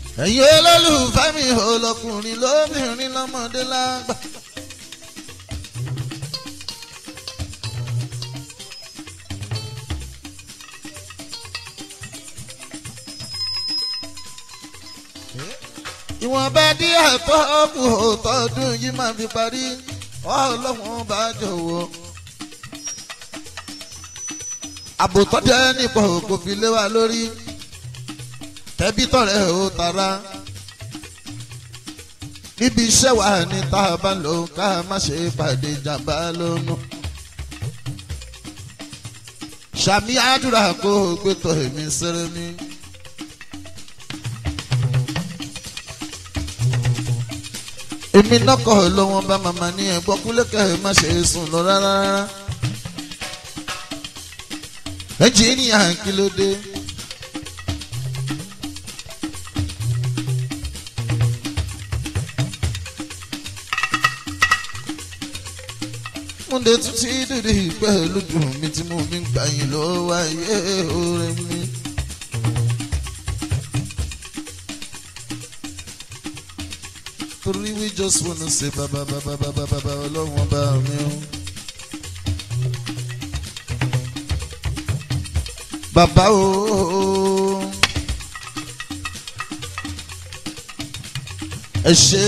ẹ̀yin olólùfẹ́ mi ò lọkùnrin lóbìnrin lọ́mọdé lágbà. ìwọ̀nba díẹ̀ tó kù tọdún yìí máa fi parí ọlọ́wọ́n bá jọ̀wọ́. àbòtọ́ jẹ́ nípa kò fi lé wa lórí tẹ́bí tọ̀rẹ́ ò tara níbi iṣẹ́ wa ní tá a bá lò ká má ṣe pàdé ìjàmbá lónú. sàmì àdúrà kó o gbé tó èmi sẹ́rẹ́ mi. èmi nọkọ̀ lọ́wọ́ bá màmá ní ẹ̀gbọ́n kúlẹ̀kẹ́ má ṣe sùn lọ rárá rárá. ẹnjìníà kí ló dé. múndé tún ti dìde pẹ̀lú dùn mí tí mo mi ń gbà yín lọ́wọ́ ayé orin mi. torí we just wanna say bàbá bàbá bàbá bàbá ọlọ́wọ́n bá mi o. bàbá o. ẹ ṣe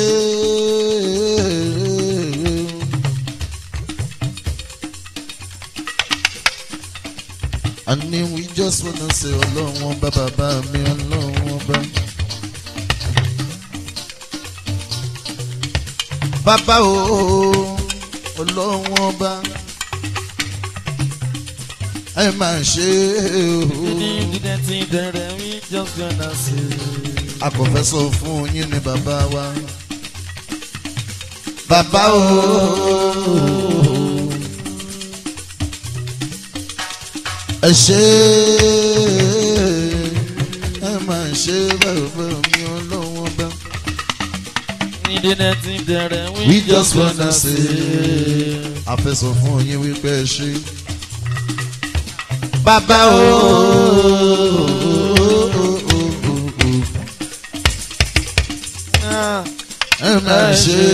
àní we just wanna say ọlọ́wọ́n bá bàbá mi ọlọ́wọ́n bá. bàbá o ọlọ́wọ́n bá ẹ máa ṣe o. akọ̀fẹ́sọ fún yín ni bàbá wa. bàbá o. ẹ ṣe ẹ máa ṣe bàbá mi ọlọ́wọ́n bá. we just wanna say afẹ́sọ fún yín wípé ẹ ṣe. bàbá o. ẹ máa ṣe.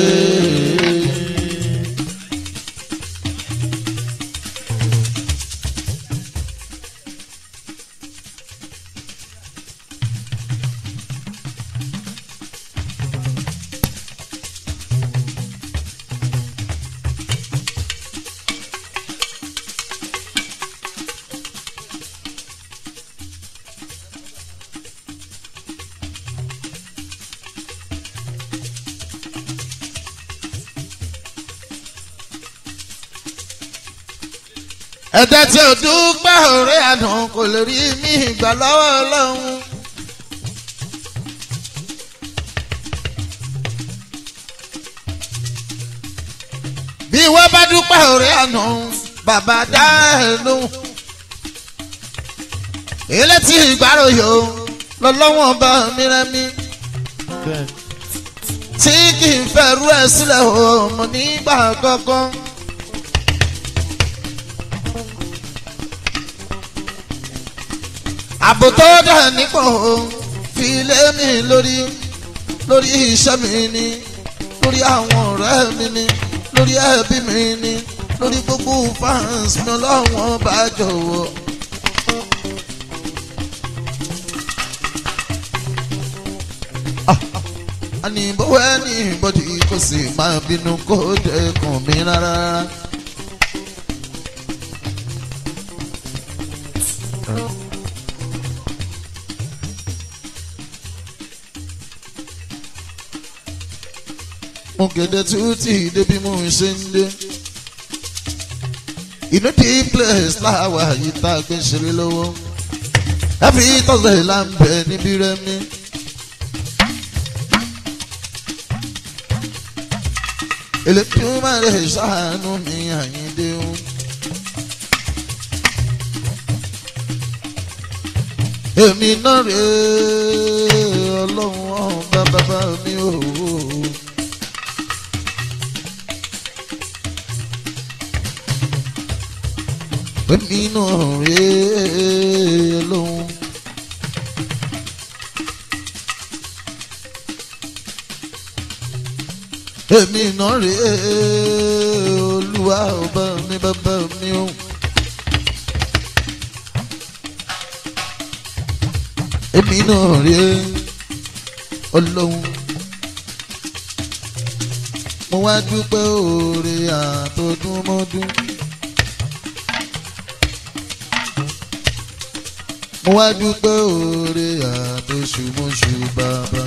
ẹ̀dá tí ò dúpẹ́ ọ̀rẹ́ àná kò lè rí mi ìgbà lọ́wọ́ ọlọ́run. bí wọ́n bá dúpẹ́ ọ̀rẹ́ àná bàbá dá ẹ̀ lóhùn. ilé tí ìgbàròyò lọ́lọ́wọ́n bá mi rẹ́mi. tí kì í fẹ́ rú ẹ̀ sílẹ̀ o mo nígbà kankan. àbò tó dà nípò fi lé mi lórí lórí iṣẹ́ mi ni lórí àwọn ọ̀rẹ́ mi ni lórí ẹbí mi ni lórí gbogbo fans mi ọlọ́wọ́n bá jọ̀wọ́. àní bówó ẹni bọ́dì kò sì máa bínú kó dẹkùn mi rárá. mo kéde tútì débi mo ń ṣe ń dé. inú di place láwa yìí tá a gbé ń ṣeré lọ́wọ́. every thursday là ń bẹ níbí rẹ́mi. Elédùmarè ṣàánú mi àyíndé o. èmi náà rèé ọlọ́run ọ̀hún bá bàbá mi ò. èmi náà rèé ọlọ́run. èmi náà rèé olúwa ọba mi bàbá mi o. èmi náà rèé ọlọ́run mo wá dúpẹ́ oore àtọdúnmọ́dún. mo wá dúpẹ́ oore àtọṣùmọ̀ṣù bàbá.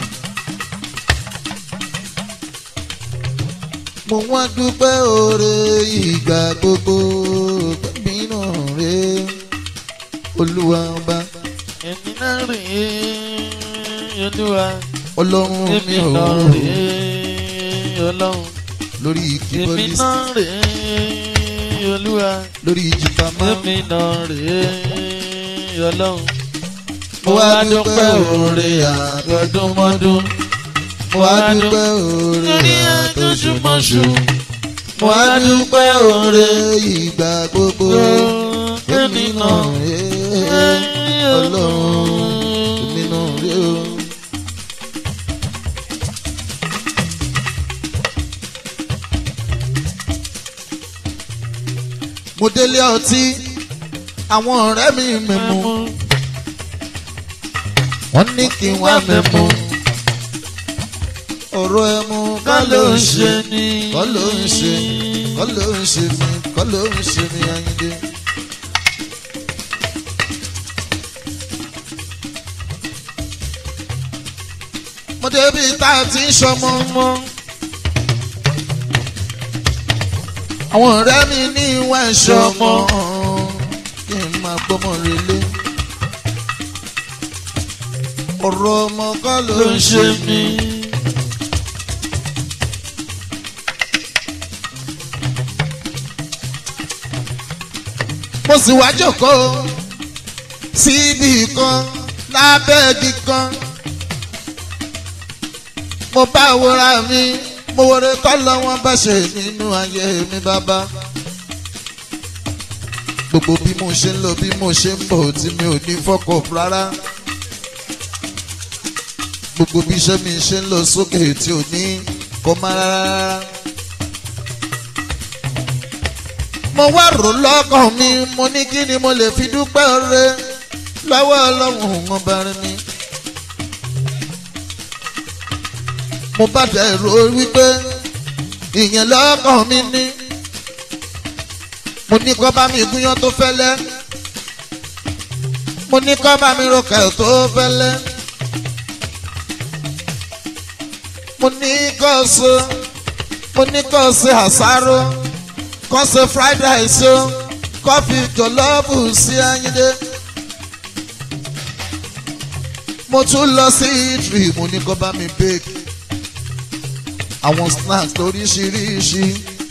mo wá dúpẹ́ oore ìgbà gbogbo pẹ̀mí náà rè olúwa ọba èmi náà rè é olúwa ọlọ́run mi èmi ò náà rè é ọlọ́run lórí èmi keyboardist náà rè é olúwa lórí jìpamọ́ èmi náà rè é ọlọ́run mo wá dúpẹ́ oore àtọdúnmọ́dún mo wá dúpẹ́ oore àtọṣùmọ̀ṣù mo wá dúpẹ́ oore ìgbà gbogbo pẹ̀mí náà rè ọlọ́run èmi náà rè o. mo délé ọtí àwọn ọ̀rẹ́ mi mẹ́mu wọ́n ní kí n wá mẹ́mu ọ̀rọ̀ ẹmu kọ́ ló ń ṣe ni kọ́ ló ń ṣe kọ́ ló ń ṣe mí kọ́ ló ń ṣe mí Àyìndé. mo débi tá a ti ń ṣọmọ mọ́ àwọn ọ̀rẹ́ mi ní ìwà ẹ̀ṣọ́ ọmọ kí n máa gbọ́mọ relé. ọ̀rọ̀ ọmọ kọ́ ló ló ń ń ṣe ṣe mí. mí. mo sì wá jókòó síbi kan lábẹ́ igi kan. mo bá wòra mi mo wòre kọ́ lọ́wọ́ bá ṣe nínú ayé mi bàbá. gbogbo bí mo ṣe ń lọ bí mo ṣe ń bọ̀ tí mi ò ní fọ́kọ̀ rárá. gbogbo bí iṣẹ́ mi ṣe ń lọ sókè tí ò ní kọ́ máa rárá. mo wá rò lọ́kàn mi mo ní kí ni mo lè fi dúpẹ́ rẹ lọ́wọ́ ọlọ́run ọba rẹ mi. mo bá dẹ̀ rò wípé ìyẹn lọ́kàn mi ní. mo ní kó bá mi gúnyán tó fẹ́lẹ́. mo ní kó bá mi rọkẹ̀ tó fẹ́lẹ́. mo ní kó so mo ní kó ṣe àsáró kó ṣe fried rice o kó fi jọ̀lọ́ọ̀bù sí Àyìndé. mo tún lọ sí ìtìrì mo ní kó bá mi bake àwọn snacks lóríṣiríṣi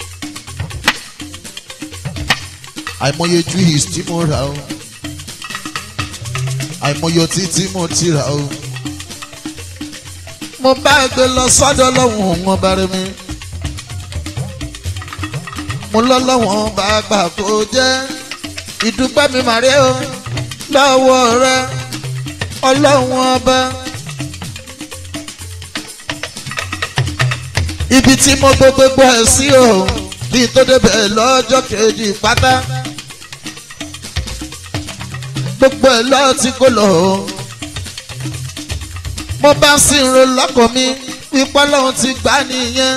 àìmọye juice tí mo rà o àìmọye ọtí tí mo ti rà o mo bá gbé lọ sọ́dọ̀ lọ́wọ́n wọn bá rí mi mo lọ́lọ́wọ́n bá gbà kó jẹ́ ìdúpẹ́ mi màrí o lọ́wọ́ rẹ ọlọ́wọ́n ọba. ibi tí mo gbé gbogbo ẹ̀ sí o bí tó débẹ̀ lọ́jọ́ kejì pátá gbogbo ẹ̀ lọ́ọ́ tí kò lọ o mo bá sì ń ro lọ́kàn mi pípọ́ lọ́hún ti gbá nìyẹn.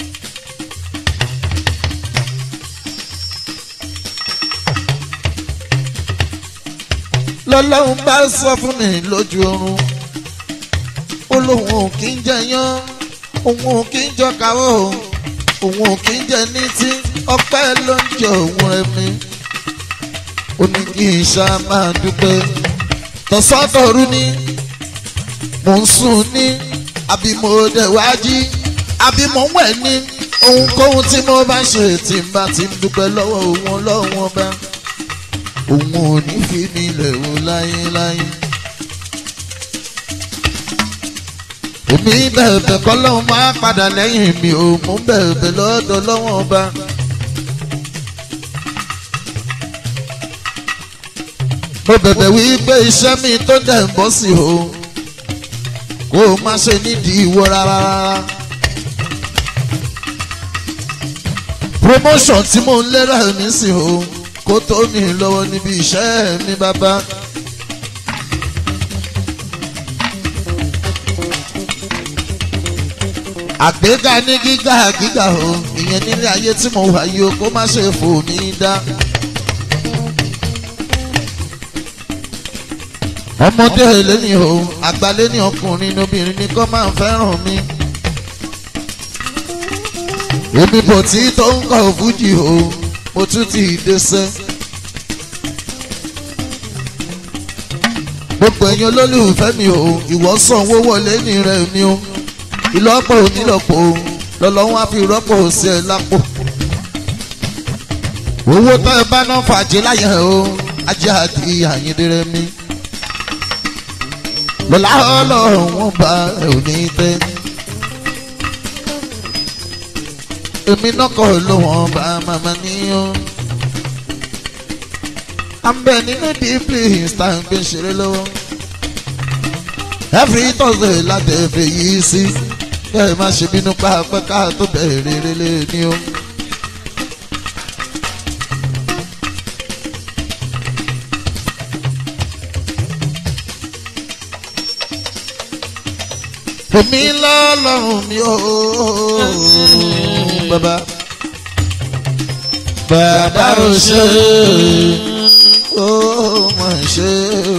lọ́lọ́hún bá sọ fún mi lójú oorun ó lóun ò kí ń jẹyán òun ò kí ń jọ kàwọ́ òun ò kí ń jẹ ní tí ọpẹ́ ló ń jẹ òun rẹ mi ó ní kí n ṣá máa dúpẹ́ tọ̀sán-tọ̀rú ni mò ń sùn ní àbí mo dẹ̀ wá jí àbí mo ń wẹ̀ ní ohunkóhun tí mo bá ṣe tí n bá ti ń dúpẹ́ lọ́wọ́ òun ọlọ́run ọba òun ò ní fi mi lẹ̀ wò láyéláyé. èmi bẹ̀bẹ̀ kọ́ lọ́hún máa padà lẹ́yìn mi ò mú bẹ̀bẹ̀ lọ́dọ̀ lọ́wọ́ ọba. mo bẹ̀bẹ̀ wí pé iṣẹ́ mi tó dẹ̀ ń bọ́ sí o kó o má ṣe nídìí ìwọ rárá. promotion tí mò ń lérò mi sí o kó tó mi lọ́wọ́ níbi iṣẹ́ mi bàbá. àgbéga ní gíga gíga o ìyẹn nílé ayé tí mo wà yìí o kó má ṣe fò mí dá. ọmọdé lẹ́ni o àgbálẹ́ ní ọkùnrin obìnrin ni kò máa fẹ́ràn mi. èmi bò tí tó ń kọ fújì o mo tún ti dẹ́sẹ̀. gbogbo ẹ̀yin olólùfẹ́ mi o ìwọ sanwó wọlé ní rẹ̀ mi o ìlọ́pọ̀ onílọ́pọ̀ lọ́lọ́wọ́n á fi rọ́pò sí ẹ lápò. owó tó ẹ bá náà fàájì láyé o ajé àti àyíndéré mi. lọ́lá ọlọ́run wọn bá ẹ ò ní tẹ́. èmi náà kọ́ ló wọ́n bá màmá níyàn. à ń bẹ nínú dípìlì insta ń gbé ṣeré lọ́wọ́. every thursday láti ẹ̀fẹ̀ yìí sí kẹ́ ẹ má ṣe bínú pápẹ́ ká tó bẹ̀rẹ̀ rere ní o. èmi lọ́lọ́run mi ò bàbá. bàbá ò ṣe ó mà ṣe o.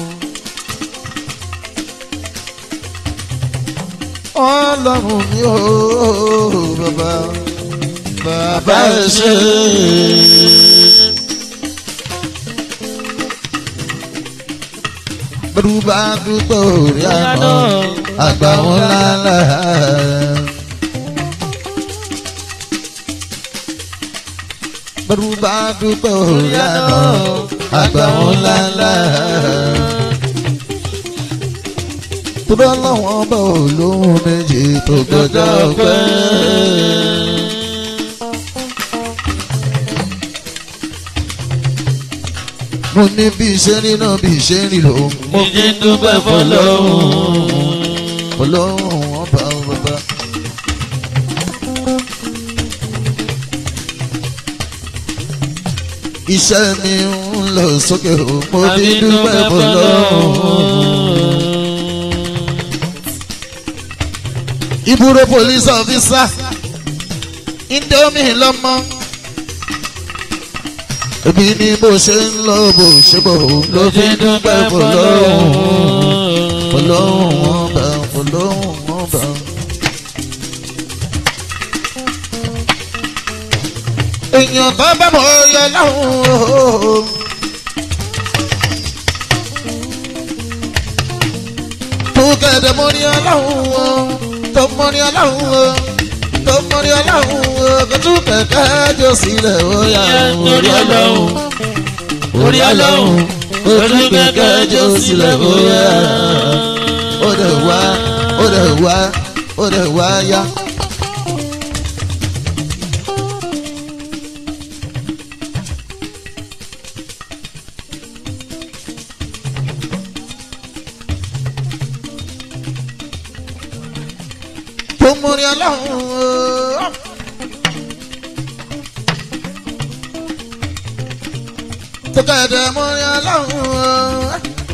ọlọ́run mi ò bàbá. bàbá ò ṣe. bẹ́rù bá dúpẹ́ orí àná àgbà wọn lálá. bẹ́rù bá dúpẹ́ orí àná àgbà wọn lálá. Tóbá láwọn bá olóhùn méjì tó gbọdọ̀ pẹ́. Mo ní bí iṣẹ́ rí náà bí iṣẹ́ rí lò. mo jí dúpẹ́ fọlọ́hún. Ọlọ́run ọba bàbá. Iṣẹ́ mi ń lọ sókè o, mo bí dúpẹ́ fọlọ́run. Ibùdó police officer Indomie lọ́mọ. Ebi ni bó ṣe ń lọ bó ṣe bò ló fi dúpẹ́ fọlọ́run. Fọlọ́run ọba fọlọ́run ọba. Èèyàn tó bá mọ̀ yọ lọ́hùn-ún. Tó kẹ̀dẹ̀ mọ́ ní ọlọ́hùn-ún tó mọ́rí ọlọ́run o tó mọ́rí ọlọ́run o kò tún kẹ̀kẹ́ jọ sílẹ̀ ó yà orí ọlọ́run orí ọlọ́run kò tún kẹ̀kẹ́ jọ sílẹ̀ ó yà ó dẹ̀ wá ó dẹ̀ wá ó dẹ̀ wá yá. tó mọ́rí ọlọ́run o. tó kẹ̀dẹ̀ mọ́rí ọlọ́run o.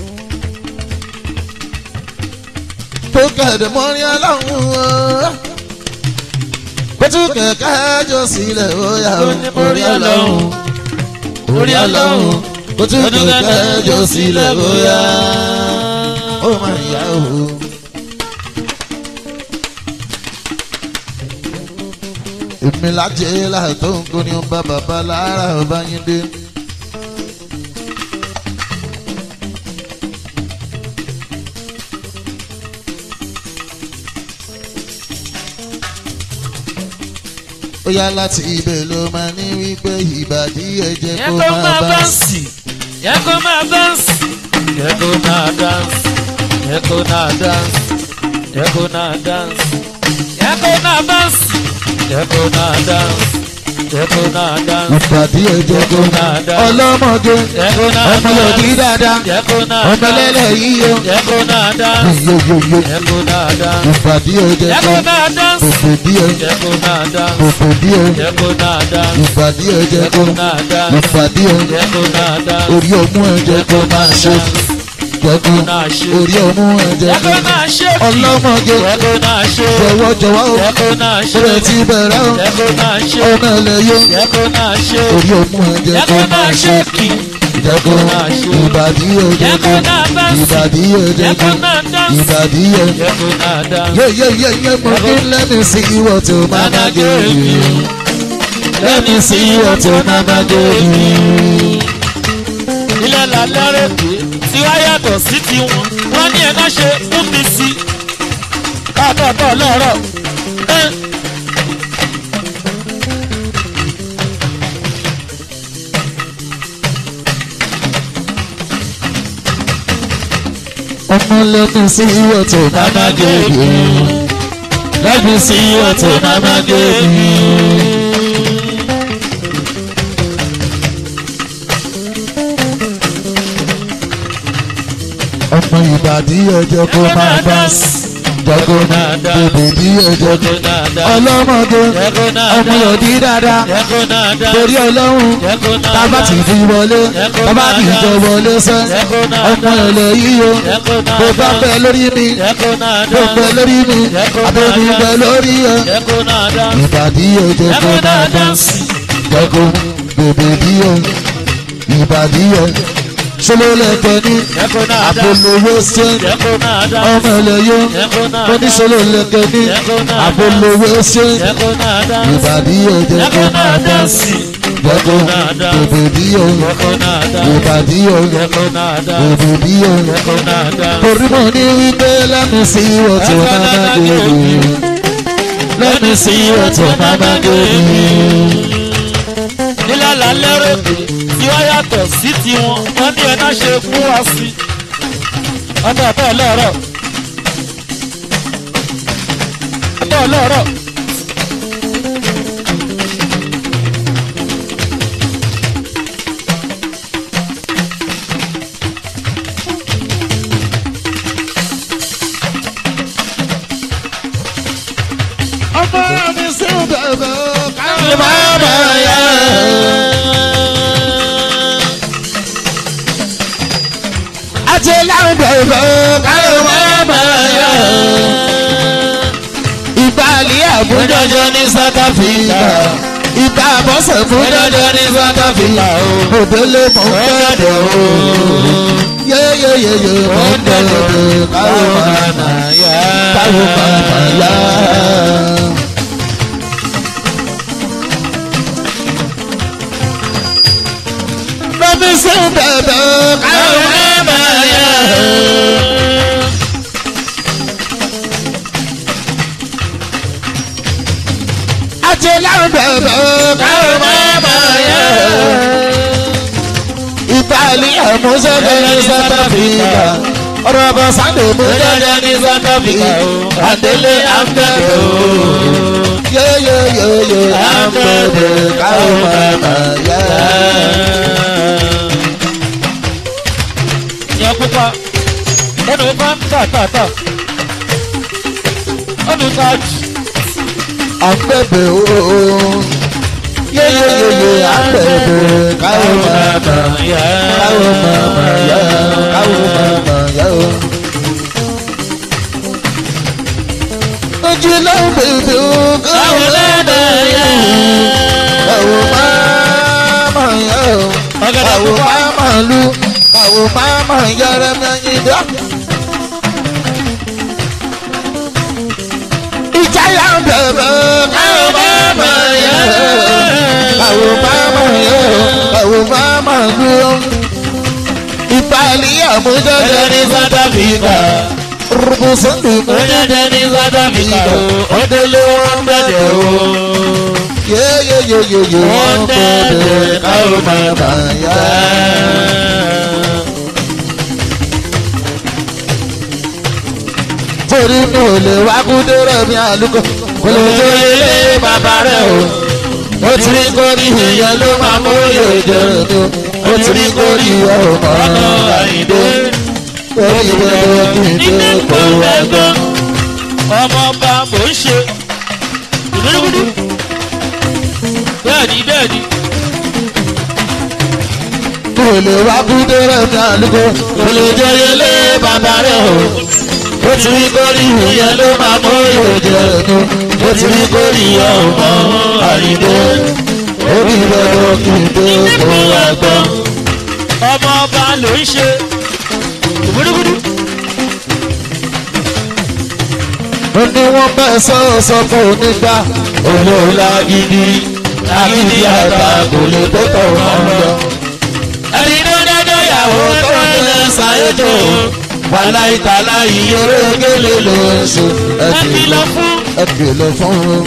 tó kẹ̀dẹ̀ mọ́rí ọlọ́run o. kótó kẹ̀kẹ́ jọ sílẹ̀ ó yà orí ọlọ́run orí ọlọ́run kótó kẹ̀kẹ́ jọ sílẹ̀ ó yà ó máa yá o. èmi lájẹ́ láàtọ̀ nǹkan ni ọba bàbá lára ọba yín dé. ó yá láti ibẹ̀ ló máa ní wípé ìbàdí ẹ̀jẹ̀ yẹ kó kó máa máa bá dánsì yẹ kó máa dánsì yẹ kó máa dánsì yẹ kó máa dánsì yẹ kó máa dánsì yẹ kó máa dánsì yẹ kó máa dánsì Jẹ́kó náà dance. ìbàdí ẹ̀jẹ̀ kó náà dá. ọlọ́mọge Jẹ́kó náà ọmọ yòókì dáadáa Jẹ́kó náà ọmọ ẹlẹ́lẹ̀ yíyọ Jẹ́kó náà dance. yóyóyó Jẹ́kó náà dance. ìbàdí ẹ̀jẹ̀ Jẹ́kó kó náà dance. bòbò díẹ̀ Jẹ́kó náà dance. bòbò díẹ̀ Jẹ́kó náà dance. ìbàdí ẹ̀jẹ̀ kó Jẹ́kó náà dance. ìbàdí ẹ̀jẹ̀ Jẹ́kó náà dance. orí ọmú ẹ̀jẹ̀ kó máa ṣe jẹ́kó náà ṣe. orí ọmú ẹ̀jẹ̀ kó Jẹ́kó náà ṣe. ọlọ́mọge Jẹ́kó náà ṣe. jọ̀wọ́ jọ̀wọ́ o Jẹ́kó náà ṣe. ṣẹlẹ̀ ti bẹ̀rẹ̀ o Jẹ́kó náà ṣe. ọmọ ẹlẹ́yọ Jẹ́kó náà ṣe. orí ọmú ẹ̀jẹ̀ kó Jẹ́kó máa náà ṣe ṣe kì. jẹ́kó ìbàdí ẹ̀jẹ̀ Jẹ́kó kó náà dance. ìbàdí ẹ̀jẹ̀ kó Jẹ́kó náà dance. ìbàdí ẹ̀jẹ̀ Jẹ́kó náà dance. Yeah, yeah, yeah, yeah, mo ní let me see what your mama gave you. Let me see what your mama gave you. ilẹ̀ làlẹ́rẹ̀ pé tí wá yàtọ̀ sí tiwọn wọ́n ní ẹ̀ka ṣe fún mi sí káàkiri lọ́rọ̀ ẹ́ Ọmọ let me see what your mama gave you. Let me see what your mama gave you. Ọmọ ìbàdí ẹ̀jẹ̀ kó máa bá jẹ́kó máa bèbè bí ẹ̀jẹ̀ kó. jẹ́kó náà dá Ọlọ́mọdé jẹ́kó náà ọmọ dá yòókì dáadáa jẹ́kó náà dá torí ọlọ́run jẹ́kó náà tábà dá tí fi wọlé tábà tí jọ wọlé sẹ́ jẹ́kó náà ọmọ dá ẹ̀lẹ́ yíyo jẹ́kó náà bó bá dá bẹ lórí mi jẹ́kó náà bó dá bẹ lórí mi Jẹ́kó àbẹ̀bí náà bẹ lórí ẹ. jẹ́kó náà dá ìbàdí ẹ̀jẹ̀ kó jẹ́kó náà máa dá bá sí jẹ́kó bèbè bí ẹ ìbàdí ẹ ṣọlọ lẹ́kẹ̀ ní jẹ́kó náà dá àbólówó ṣe jẹ́kó náà dá ọmọ ẹlẹ́yọ jẹ́kó náà mo ní dá ṣọlọ lẹ́kẹ̀ ní Jẹ́kó náà dá. àbólówó ṣe jẹ́kó náà dá ìbàdí ẹ̀jẹ̀ kó jẹ́kó máa náà bá dá sí jẹ́kó náà dá. bèbè bí ẹ jẹ́kó náà dá ìbàdí ẹ jẹ́kó náà dá bèbè bí ẹ. jẹ́kó náà dá Torí mo ní wípé let me see what your mama gave you. Let me see what your mama gave you. nílẹ̀ lálẹ́ rẹ̀ pé tí wọ́n yàtọ̀ sí tiwọn wọ́n ní ẹ̀ná ṣe fún wa sí ọmọ ọ̀tọ̀ ọlọ́rọ̀ ọ̀tọ̀ ọlọ́rọ̀ Ọmọ mi sí bẹ̀bẹ̀ káyọ̀ máma yá. Àti láwọn bẹ̀bẹ̀ káyọ̀ máma yá. Ìbàlẹ̀ àbújọjọ ní South Africa. Ìbá àbọ̀sẹ̀ fúnjọjọ ní South Africa. Òdélé mọ̀ ń bẹ̀rẹ̀ o. Yéyéyéyé mọ̀ ń bẹ̀rẹ̀ káyọ̀ máma yá. Káyọ̀ máma yá. Bẹ́ẹ̀ni sí bẹ̀bẹ̀ káyọ̀ máma yá. Àti láwọn bẹ̀bẹ̀ káyọ̀ máma yá. Ìbàlẹ̀ àmúṣẹ́lẹ̀ ní South Africa. Ọ̀rọ̀ bọ̀ sáńdé mú jẹ́jẹ́ ní South Africa. Àdélé àmbẹ̀bẹ̀ o. Yéyéyéyé àmbẹ̀bẹ̀ káyọ̀ máma yá. yẹn pupa ẹnu ipá tàtàtà ọdún ká jù àgbẹ̀bẹ̀ ooo yéyéyéyé àgbẹ̀bẹ̀ káwọ́ màmá káwọ́ màmá yá káwọ́ màmá yá o. ojú ló ń bèbè o káwọ́ màmá yá káwọ́ màmá yá o káwọ́ màmá lu káwọ́ màmá yára mẹ́yìn dá. ìjáyà ń bẹ̀rẹ̀ káwọ́ màmá yá káwọ́ màmá yá káwọ́ màmá lu ìpàlì àmújọ́jọ́ ní South Africa rúbùsọ̀lù Ojúde ní South Africa o, ó délé wọn bẹ̀rẹ̀ o. yéyéyéyé wọ́n bẹ̀rẹ̀ káwọ́ màmá yá. torí mi ò lè wá kúndé rẹ̀ mi àlùkò kò lè jó ilé bàbá rẹ̀ o ó ti rí kórì ìyẹn ló máa mú yòjò ní ó ti rí kórì ọmọ àyíndé kórì gbogbo kìíndé kó ẹgbẹ́. ọmọ ọba mò ń ṣe ìdúrógúdú bẹ́ẹ̀ni bẹ́ẹ̀ni kò lè wá kú dérè ní àlùkò kò lè jẹyẹ lé bàbá rẹ̀ o. ó ti rí kórì ìyẹn ló máa mú yòjò ní ó ti rí kórì ọmọ àyíndé kórì gbogbo kìíndé kó ẹgbẹ́. ọmọ ọba ló ń ṣe ìdúrógúdú ó ní wọ́n bẹ́ sọ́ọ̀sọ́ fún onígbà olóòlà gidi lágídí àgbà kò lè tó tọ̀ wọ́n lọ. ẹni tó dájọ́ ìyàwó tó ń lẹ ṣàyẹ̀dọ̀ wàhálà ìtàlá ìyóró gélé ló ń ṣe ẹ kìlọ̀ fún ẹ kìlọ̀ fún un.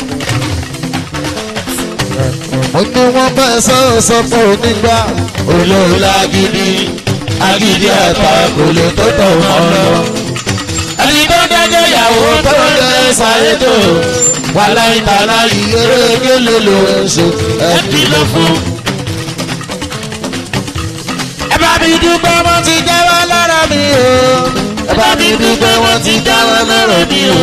ó ní wọ́n bẹ́ sọ́ọ̀sọ́ fún onígbà olóòlà gidi lágídí àgbà kò lè tó tọ̀ wọ́n lọ ẹni tó dájọ́ ìyàwó tó ń lẹ ṣàyẹ̀dọ̀ wàhálà ìtàlá ìyóró gélé ló ń ṣe ẹ kìlọ̀ fún un ẹ bá mi dúpẹ́ wọ́n ti jáwọ́ lára mi o. ẹ bá mi dúpẹ́ wọ́n ti jáwọ́ lára mi o.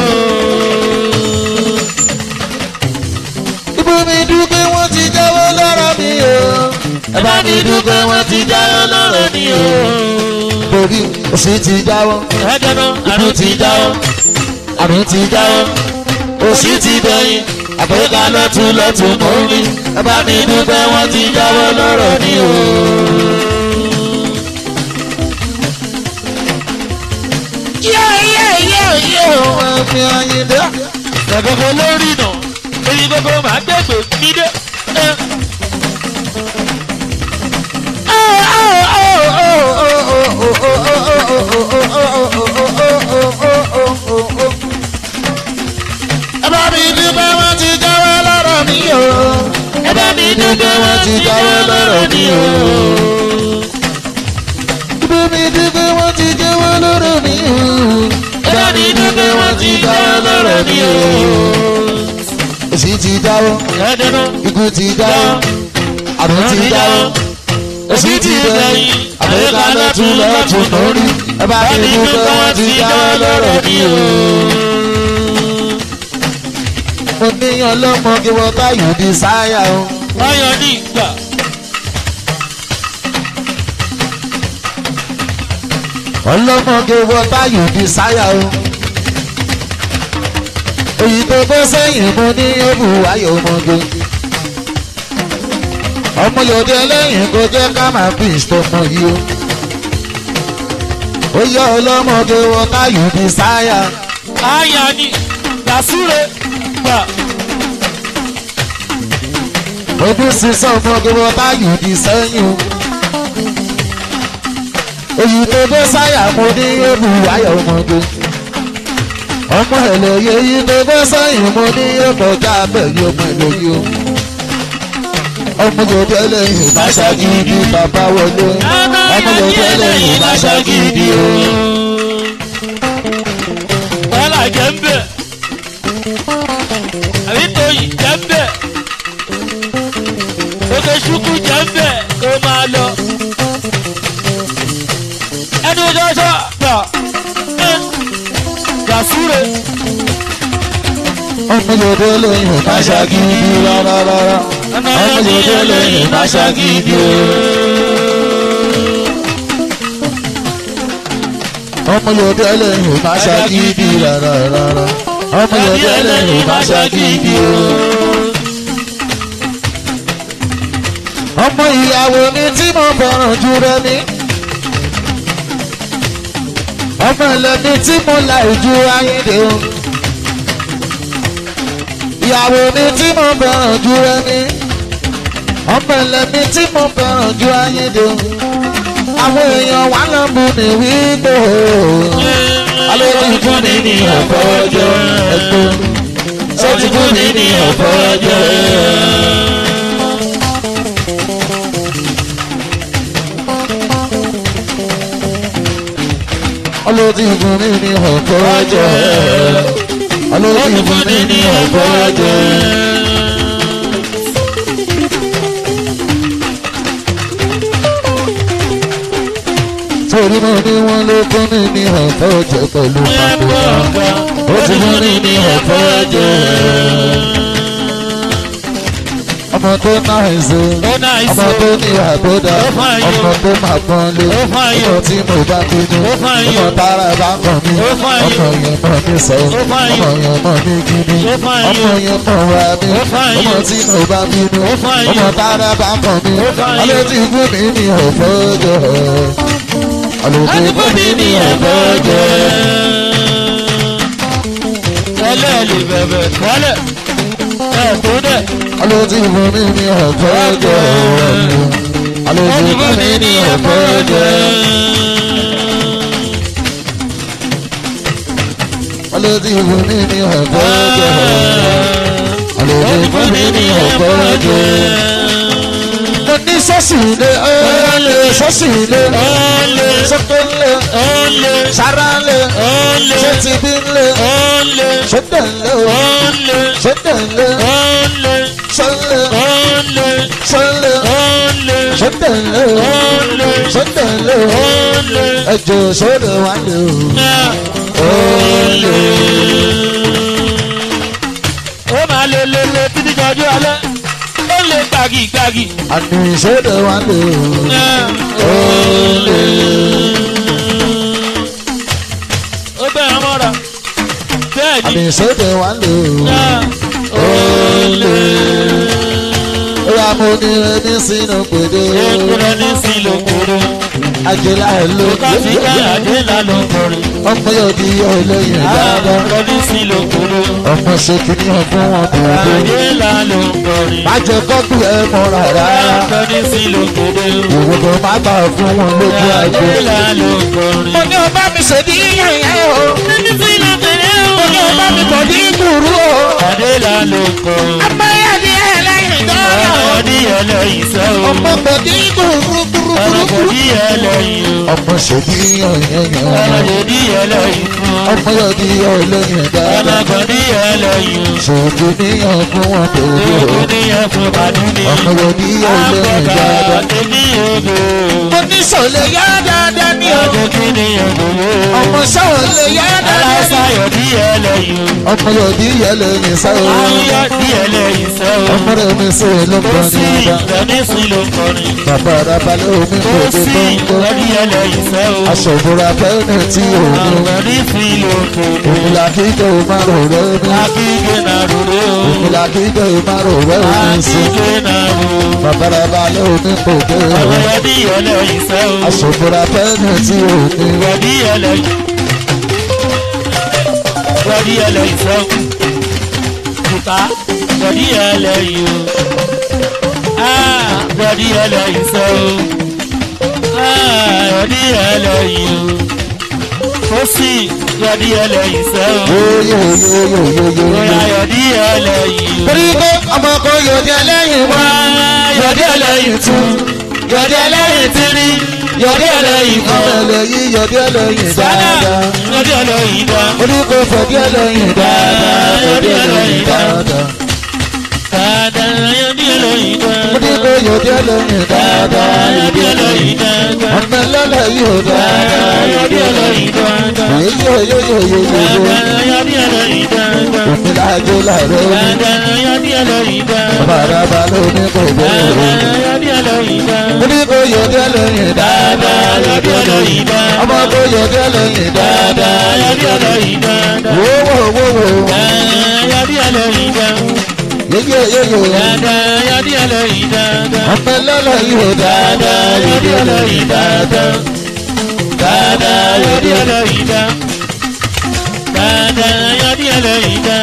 ibú mi dúpẹ́ wọ́n ti jáwọ́ lára mi o. ẹ bá mi dúpẹ́ wọ́n ti jáwọ́ lára mi o. torí òsì ti jáwọ́ ẹ̀ẹ́dẹ́nà ibú ti jáwọ́ àrùn ti jáwọ́ òsì ti dẹ̀yìn àgbẹ̀ká lọ́tún lọ́tún mọ́ mi. ẹ bá mi dúpẹ́ wọ́n ti jáwọ́ lọ́rọ̀ mi o. Ẹ̀mí Ayíndé. ẹ̀gbọ́n lórí nà èyí gbogbo màá gbẹ̀gbẹ̀ mí dé. ẹ. Ẹ bá mi dúpẹ́ wọ́n ti jáwọ́ lọ́rọ̀ mi o. Ẹ bá mi dúpẹ́ wọ́n ti jáwọ́ lọ́rọ̀ mi o. Ẹ bá mi dúpẹ́ wọ́n ti jáwọ́ lọ́rọ̀ mi o. Ẹ bá mi dúpẹ́ wọ́n ti jáwọ́ lọ́rọ̀ mi o. Èsì ti jáwọ́, ẹ̀ẹ́dẹ́nà ikú ti jáwọ́, àrùn ti jáwọ́. Èsì ti dẹ̀yìn, àbẹ̀ká lọ́tún lọ́tún lórí. Ẹ bá mi dúpẹ́ wọ́n ti jáwọ́ lọ́rọ̀ mi o mo ní ọlọ́mọge wọ́tá yóò di sáyà o. ọyọ ní ìgbà ọlọ́mọge wọ́tá yóò di sáyà o. èyí tó bọ́ sẹ́yìn mo ní òbú ayọ̀ ọmọge. ọmọ yòóde lẹ́yìn kò jẹ́ ká máa fi ìṣọmọ yìí o. ó yẹ ọlọ́mọge wọ́tá yóò di sáyà. àyà ní làsúre gbà ojú sísọ ọmọge wọ́tá yóò di sẹ́yìn o. èyí tó bọ́ sáyà mo ní òbú ayọ̀ ọmọge. ọmọ ẹlẹ́yẹ yìí tó bọ́ sẹ́yìn mo ní ọkọ̀já abẹ́yẹ ọmọ ẹlẹ́yẹ o. ọmọ yòóde lẹ́yìn bá ṣàgídí bàbá wọlé. ọmọ yòóde lẹ́yìn bá ṣàgídí o. wàhálà jẹ́ ń bẹ̀ àbí tóyì jẹ́ ń bẹ̀ òkè ṣukú jẹ́ ń bẹ̀ kó máa lọ ẹnu ṣọ́ṣọ́ gbà ẹ làsúre ọmọ yòóde lẹ́yìn bá ṣàgídí rárá rárá. ọmọ yòóde lẹ́yìn bá ṣàgídí o. ọmọ yòóde lẹ́yìn bá ṣàgídí rárá rárá. ọmọ yòóde lẹ́yìn bá ṣàgídí o. ọmọ ìyàwó mi tí mo fẹ́ràn jù rẹ ni. ọmọ ẹlẹ́ni tí mo là ju ayédè o. ìyàwó mi tí mo fẹ́ràn jù rẹ ni. ọmọ ẹlẹ́ni tí mo fẹ́ràn jù ayédè o. àwọn èèyàn wà lọ́mú ní wípé o. alóòtú fún mi ní ọ̀pọ̀ ọjọ́ ẹ̀gbọ́n. sọ́tún fún mi ní ọ̀pọ̀ ọjọ́ olóòtú fún mi ní ọ̀pọ̀ ọjọ́ olóòtú fún mi ní ọ̀pọ̀ ọjọ́ torí mo ní wọn ló fún mi ní ọ̀fẹ́ jẹ pẹ̀lú pàdé ó ti fún mi ní ọ̀fẹ́ jẹ. ọmọ tó náà ṣe Ó nice ọmọ o. tó ní àbódà Ó fine o. ọmọ tó máa pọ́n lé Ó fine o. ọmọ tí mo bá bínú Ó fine ọmọ o. tára bá kàn mí Ó fine o. ọmọ yẹn mọ̀ mí sọ Ó fine ọmọ o. yẹn mọ̀ mí gidi Ó fine o. ọmọ yẹn mọ̀ wá mi Ó fine ọmọ o. tí mo bá bínú Ó fine o. ọmọ tára bá kàn mí Ó fine o. alẹ́ tí fún mi ní ọ̀fẹ́ jẹ alẹ́ tí fún mi ní ọ̀fẹ́ jẹ. Tẹ́lẹ̀ lè bẹ̀bẹ̀ tẹ́lẹ̀. Ẹ tó dẹ̀. alẹ́ tí fún mi ní ọ̀fẹ́ jẹ alẹ́ tí fún mi ní ọ̀fẹ́ jẹ. alẹ́ tí fún mi ní ọ̀fẹ́ jẹ alẹ́ tí fún mi ní ọ̀fẹ́ jẹ. mo ní sọ́ọ̀sì ilé ọ̀ọ́lẹ̀ sọ́ọ̀sì ilé Ọ̀lẹ̀ sọ́tò ńlẹ̀ ọ̀lẹ̀ sára ńlẹ̀ ọ̀lẹ̀ ṣé ti bí ńlẹ̀ ọ̀lẹ̀ ṣé tẹ̀lé o ọ̀lẹ̀ ṣé tẹ̀lé ọ̀lẹ̀ ṣẹlẹ̀ ọ̀lẹ̀ ṣẹlẹ̀ ọ̀lẹ̀ ṣé tẹ̀lé o ọ̀lẹ̀ ṣé tẹ̀lé o ọ̀lẹ̀ ẹjọ́ sódò wà lé o. ó máa lè lè lè títí jọjú alẹ́ ó lè gbàgì gbàgì. àní sódò wà lé o. ó bẹ̀rẹ̀ mọ́ra bẹ́ẹ̀ ni àní sódò wà lé o. ó yà mo ní ẹni sínú pèdè èkúrẹ́ ní sílòkúrò àjẹlá ẹ̀ ló kásìkà àdéhà ló ń kọrin ọmọ yóò di olóyìn dáadáa àkùrẹ́ ní sílòkúrò ọmọ ṣe kìíní fún wọn kò dé. àdéhà ló ń kọrin má jẹ kọ́kù ẹ mọ́ra rárá àkùrẹ́ ní sílòkúrò ìwé kan má bà fún wọn lójú àgbo. àdéhà ló ń kọrin. mo ní o bá mi ṣèdí yẹn yẹn o ní sílòkúrò mo ní o bá mi bọ̀ ní gbùrú o. àdéhà ló ń kọrin. abáyá ni ẹ lẹ́yìn dọ́rọ̀ o. Ọdíyẹ lẹ́yìn sẹ́ o. ọmọ bọ̀ ní gbùrú gbùrú gbùrú. Ọdíyẹ lẹ́yìn o. ọmọ ṣèdí yẹn yẹn yẹn. Ọdíyẹ lẹ́yìn fún. ọmọ yóò di olóyìn dáadáa. Ọmọkọ̀díyẹ lẹ́yìn o. ṣèdí níyàn fún wọn kò dé o. Òdíyẹ fún Bàdúni. ọmọ yóò di olóyìn dáadáa. Àgbẹ̀dá ní ògo. mo ní sọ̀lẹ̀ yá dáadáa ní o. Àjọkí ní ògo. ọmọ sọ̀lẹ̀ yá dáadáa ní o. Aláṣayọ̀ díyẹ lẹ́yìn o. ọmọ yóò di yẹlẹ́yìn sáwọ́. Ayọ̀ díyẹ lẹ́yìn sẹ́ o. ọmọ rẹ̀ mi sí ló ń Ó bọ̀ sì ní ọba. ìgbẹ́ni sí ló ń kọrin. bàbá arabalẹ̀ omi kò Ó dé sì gbọ́ngbọ́. ọdíyẹ lẹ́yìn sẹ́ o. aṣọ ìbora fẹ́ẹ́ tí òun Àgbẹ̀dí sí lóko. òun là kí jẹ́ o máa rò rẹ́ mi. Akíkẹ́ náà rúró. òun là kí jẹ́ o máa rò rẹ́ mi sí. Akíkẹ́ náà rúró. bàbá arabalẹ̀ omi kò dé o. Àwọn ẹbí ẹlẹ́yìn sẹ́ o. aṣọ ìbora fẹ́ẹ́ tí òun Wẹ̀dí ẹlẹ́yìn. Wẹ̀dí ẹlẹ́yìn sẹ́ o. Jùkà wẹ̀dí ẹlẹ́yìn o. Ah, Wẹ̀dí ẹlẹ́yìn sẹ́ o. Ah, Wẹ̀dí ẹlẹ́yìn o. Fọ́sì wẹ̀dí ẹlẹ́yìn sẹ́ o. yóyóyóyóyóyó. Bóyá wẹ̀dí ẹlẹ́yìn o. torí pé ọmọ kan yóò di ẹlẹ́yìn wá. Yọ̀dí ẹlẹ́yìn tún. Yọ̀dí ẹlẹ́yìn tírí. Yọ̀dí ẹlẹ́yìn ọmọ kan. ẹlẹ́yìn yóò di ẹlẹ́yìn Sádà dáadáa. yọ̀dí ẹlẹ́yìn dá. oníkó fọ̀dí ẹlẹ́yìn dáadáa. fọ̀dí ẹlẹ́yìn dáadáa. Dada yọ̀dí ẹlẹ́yìn dá. oníkó yóò di ẹlẹ́yìn dáadáa. Yọ̀dí ẹlẹ́yìn dá. ọmọ ẹlẹ́yìn yóò dáadáa. Yọ̀dí ẹlẹ́yìn dá. yóyóyóyóyó. Dada yọ̀dí ẹlẹ́yìn dá. omi láàjò láàrẹ̀ omi. Dada yọ̀dí ẹlẹ́yìn dá. bàràbà lómi kò Dada bẹ̀rẹ̀. yọ̀dí ẹlẹ́yìn dá. oníkó yóò di ẹlẹ́yìn Dada dáadáa. yọ̀dí ẹlẹ́yìn dá. ọmọ kó yóò di ẹlẹ́yìn Dada dáadáa. yọ̀dí ẹlẹ́yìn dá. wówówówó. Yọ̀dí ẹlẹ́yìn dá. yéyóyóyó. Dada yọ̀dí ẹlẹ́yìn dá. ọmọ ẹlẹ́yìn yóò dáadáa. Yọ̀dí ẹlẹ́yìn dá. Dada yọ̀dí ẹlẹ́yìn dá. Dada yọ̀dí ẹlẹ́yìn dá.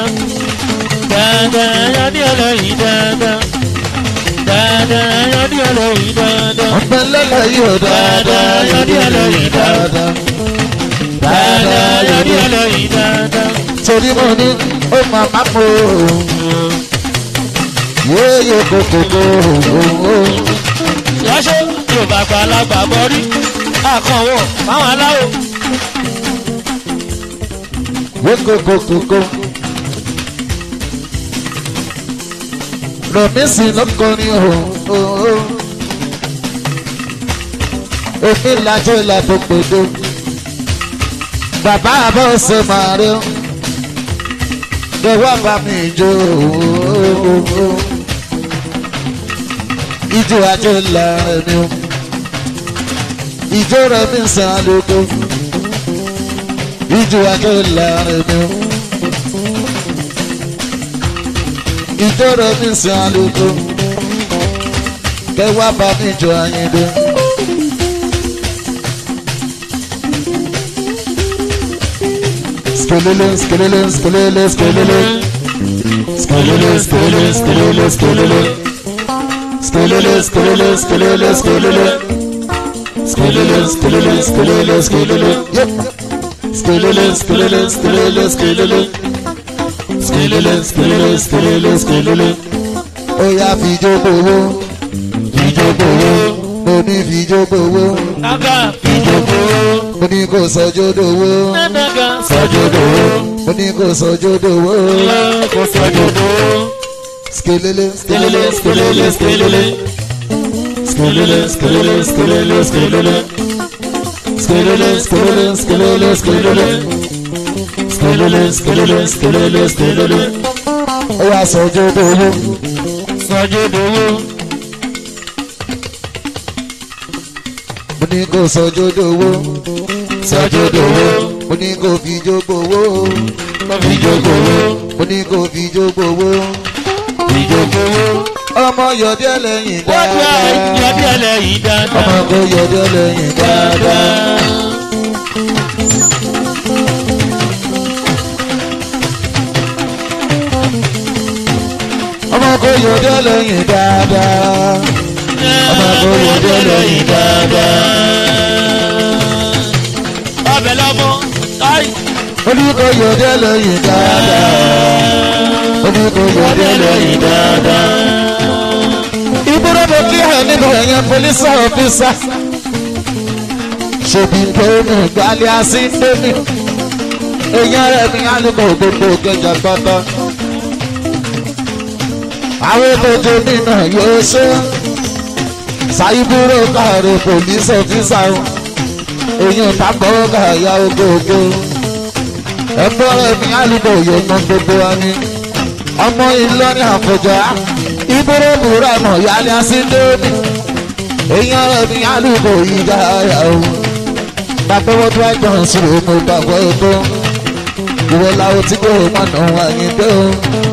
Dada yọ̀dí ẹlẹ́yìn dá. Dada yọ̀dí ẹlẹ́yìn dá. ọmọ ẹlẹ́yìn yóò dáadáa. Yọ̀dí ẹlẹ́yìn dáadáa. Dada yọ̀dí ẹlẹ́yìn dá. torí mo ní ó máa má mú o. yéyé kókókó o. Yọ́ṣẹ́ yóò bá gba alágbà bọ́rí. Àkànwọ̀ fáwọn aláwọ̀. yé kókókókó. rọ̀mísì lọ́kọrin o. omi lajú ìlàtò pèdó bàbá àbọ̀sẹ̀ máa rí gbẹ̀wọ́ bá mi jó ijó ajó lára mi o ijó rẹ̀ mi sàn lóko ijó ajó lára mi o ijó rẹ̀ mi sàn lóko gbẹ̀wọ́ bá mi jó ayédè. Skelele, skelele, skelele, skelele. Skelele, skelele, skelele, skelele. Skelele, skelele, skelele, skelele. Skelele, skelele, skelele, skelele. Yep. Skelele, skelele, skelele, skelele. Skelele, skelele, skelele, skelele. Oya fìjó gbowó, fìjó gbowó, mo ní fìjó gbowó, Aga fìjò gbowó. mo ní kò sọjó dowó, Nẹ́nẹ́gà sọ́jọ́ gbowó. mo ní kò sọjó dowó. Kò sọ́jọ́ gbowó. Skelele, Skelele, skelele, skelele. Skelele, skelele, skelele, skelele. Skelele, skelele, skelele, skelele. Skelele, skelele, skelele, skelele. ó wá sọjó dowó. Sọ́jọ́ gbowó. mo ní kò sọjó dowó. Sọ́jọ́ gbowó. mo ní kò fìjó gbowó. Fìjò gbowó. mo ní kò fìjó gbowó. Fìjò gbowó. ọmọ yọdẹ lẹ́yìn Wọ́n gba dáadáa. ìyọ́dí ẹlẹ́yìí dáadáa. ọmọ kò yọdẹ lẹ́yìn dáadáa. ọmọ kò yọdẹ lẹ́yìn dáadáa. ọmọ kò yọdẹ lẹ́yìn dáadáa. Ọbẹ̀ lọ́mọ. Táì. mo ní kò yọdẹ lẹ́yìn dáadáa. mo ní kò yọdẹ lẹ́yìn dáadáa. ìbúrò mo kí ẹ nínú ẹ̀yẹn polisi ọ̀fíìsà. ṣèbí tóní gbalẹ̀ àsíndémi. èèyàn rẹ̀ mi alùpùpù gbogbo kẹjà pátá. àwọn ètòjò mi náà yóò ṣe. ṣàyíbúrò káàró polisi ọ̀fíìsà. èèyàn tábọ̀ káyà ogógó. ẹ̀fọ́ rẹ̀ mi alùpùpù yóò mọ gbogbo wa ni. ọmọ ìlọrin àfọ̀jà ìbúrò búra mọ̀ yálẹ̀ àsíndémi. èèyàn rẹ̀ mi alùpùpù yìí dára o bàbá wọn tó àjọ ìṣòro mo gbàgbọ́ ètò ìwọ làwọn tí kò mọ̀nà wáyé dé o.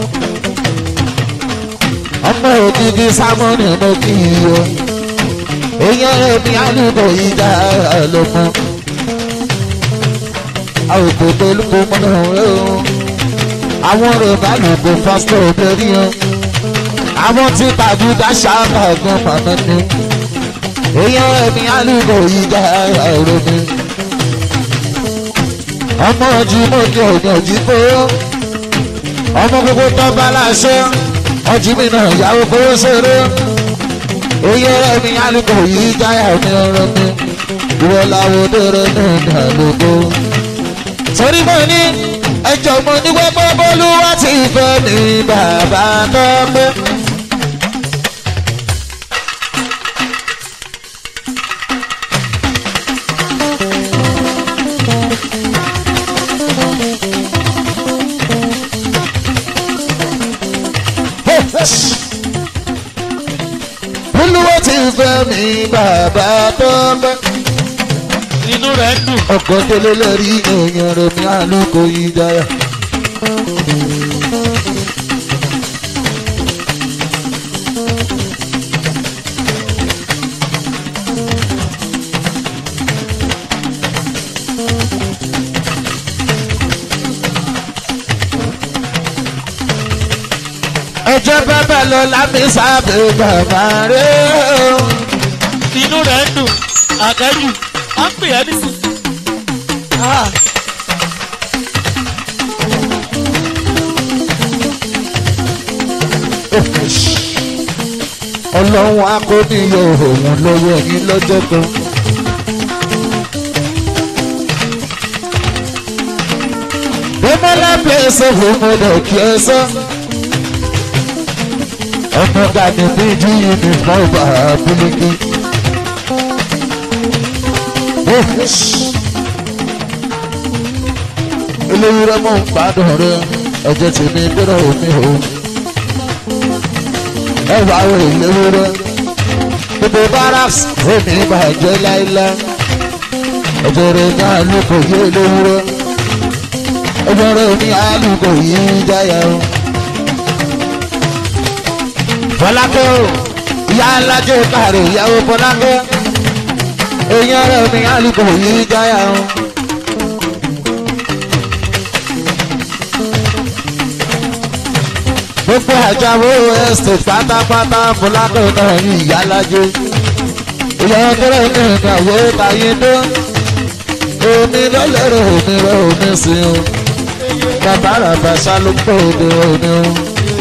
ọmọ òkìkí sámọ́nì mo kì í o èèyàn rẹ̀ ní àlùkò ìjà ló mú. àwòkò tó lùkò mọ́nà rẹ̀ o. àwọn rẹ̀ bá lùkò pásítọ̀ lórí o. àwọn tí tàbí dáṣà kàgbọ́n mọ̀nà ni. èèyàn rẹ̀ ní àlùkò ìjà ló mú ọmọ ọjì mọ́jọ òyìn ọjì kó ọmọ gbogbo tó bá láṣẹ ọjì mi náà yàwó kó ṣeré oyè rẹ mi alùpùpù yìí jáyà mi ọ̀rọ̀ mi ìwọ làwọn òdòrò náà dà lóko. torí mo ní ẹjọ́ mo ní wẹ́pẹ́ bọ́lú wá ti fẹ́ ní bàbá tó pé. olúwo ti fẹ́ mi bàbá tó pẹ́. Inú rẹ̀ dùn. ọkọ̀ délé lórí èèyàn rẹ̀ mi àlùkò ìjayà. ẹjọ́ bàbá lọ lámì sábẹ́ bàbá rẹ̀ o. Inú rẹ̀ dùn. Àkẹ́jù. À ń pè ẹ́ nísìn. ọlọ́run akóníyọ òun lọ́wọ́ yín lọ́jọ́ kan. bẹ́mọ́lá pèsè òmùdó kí ẹ sọ. ọmọ gani bí ju yunifọ́ọ̀mù àbúlíkì. eléwúrẹ́ mọ̀ ń gbádùn rẹ ẹ̀jẹ̀ tèmi gbọ́dọ̀ omi o ẹ wá wo eléwúrẹ́ gbogbo barracks èmi bàjẹ́ láíláí ẹ̀jẹ̀ rẹ ní àlùkò yé eléwúrẹ́ ẹ̀jẹ̀ rẹ ní àlùkò yìí jáyà o. Fọlákẹ́ o ìyá alájẹ káàrẹ̀ ìyàwó Fọlákẹ́ èèyàn rẹ̀ ní àlùkò yìí jáyà o. gbogbo àjàwó estate pátápátá Fọlákẹ́ náà ní ìyá alájẹ ìyàwó kẹrẹ ní ìgbàwó tayé dó omi lọ́lẹ́rọ̀ omi rẹ̀ omi sí o bàbá ràbà ṣálùkọ́ òde òní o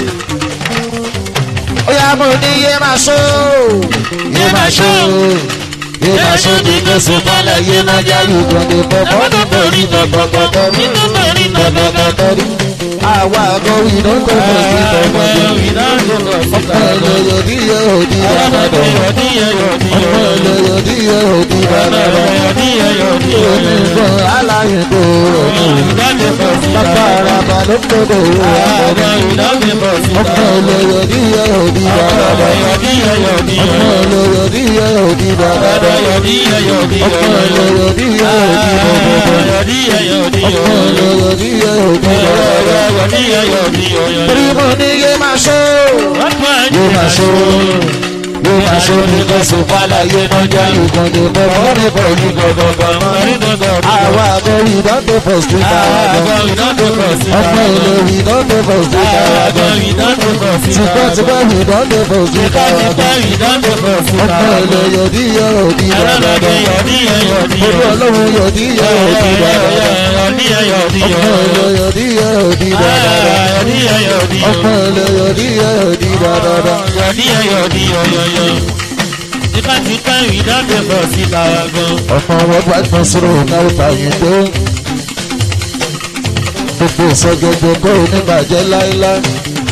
oya mo ní yé máa ṣó yé máa ṣó yé máa ṣó ní gbèsè mọ́lẹ̀ yé máa já yùgbọ́n ní bọ́bọ́ ní borí bọ́bọ́bọ́bọ́ rí bọ́bọ́bọ́bọ́ rí àwa àgọ́ iná tó bọ̀ sí bọ́bọ́bọ́ ọmọ ẹlẹ́yọ̀ ní yẹ òdì dáadáa ọmọ ẹlẹ́yọ̀ ní yẹ òdì dáadáa omi gbọ́n aláyẹ̀ tó rọ̀ ní bàbá àràbà ló ń gbọ́dọ̀ wọ ọmọ ẹlẹ́yọ̀ ní yẹ òdì dáadáa ọmọ ẹlẹ́yọ̀ ní yẹ òdì dáadáa ọmọ ẹlẹ́yọ̀ ní yẹ òdì bọ́bọ́bọ́ ọmọ ẹlẹ́yọ̀ ní yẹ òdì dáadáa torí mo ní yé máa ṣó yé máa ṣó yé máa ṣó ní kẹsùn fàlà yé máa já ìgbọ̀n ní bọ́bọ́ ní bọ̀ ní gbọ̀gbọ̀gbọ̀ àwa àgọ́rí ìdánwò fọ̀ sí dáadáa ọmọ ìlú ìdánwò fọ̀ sí dáadáa tipẹ́tipẹ́ ìdánwò fọ̀ sí dáadáa ọmọ ìlú yòdì yẹ òdì dáadáa olú ọlọ́run yòdì yẹ òdì dáadáa ọmọ ìlú yòdì yẹ òdì dáadáa ọmọ ìlú yòdì yẹ òdì dáadáa. ọmọ wọn bá tán sọ̀rọ̀ náà báyìí tó gbogbo ìsọgbọgbọ kó o ní bàjẹ́ láéláé.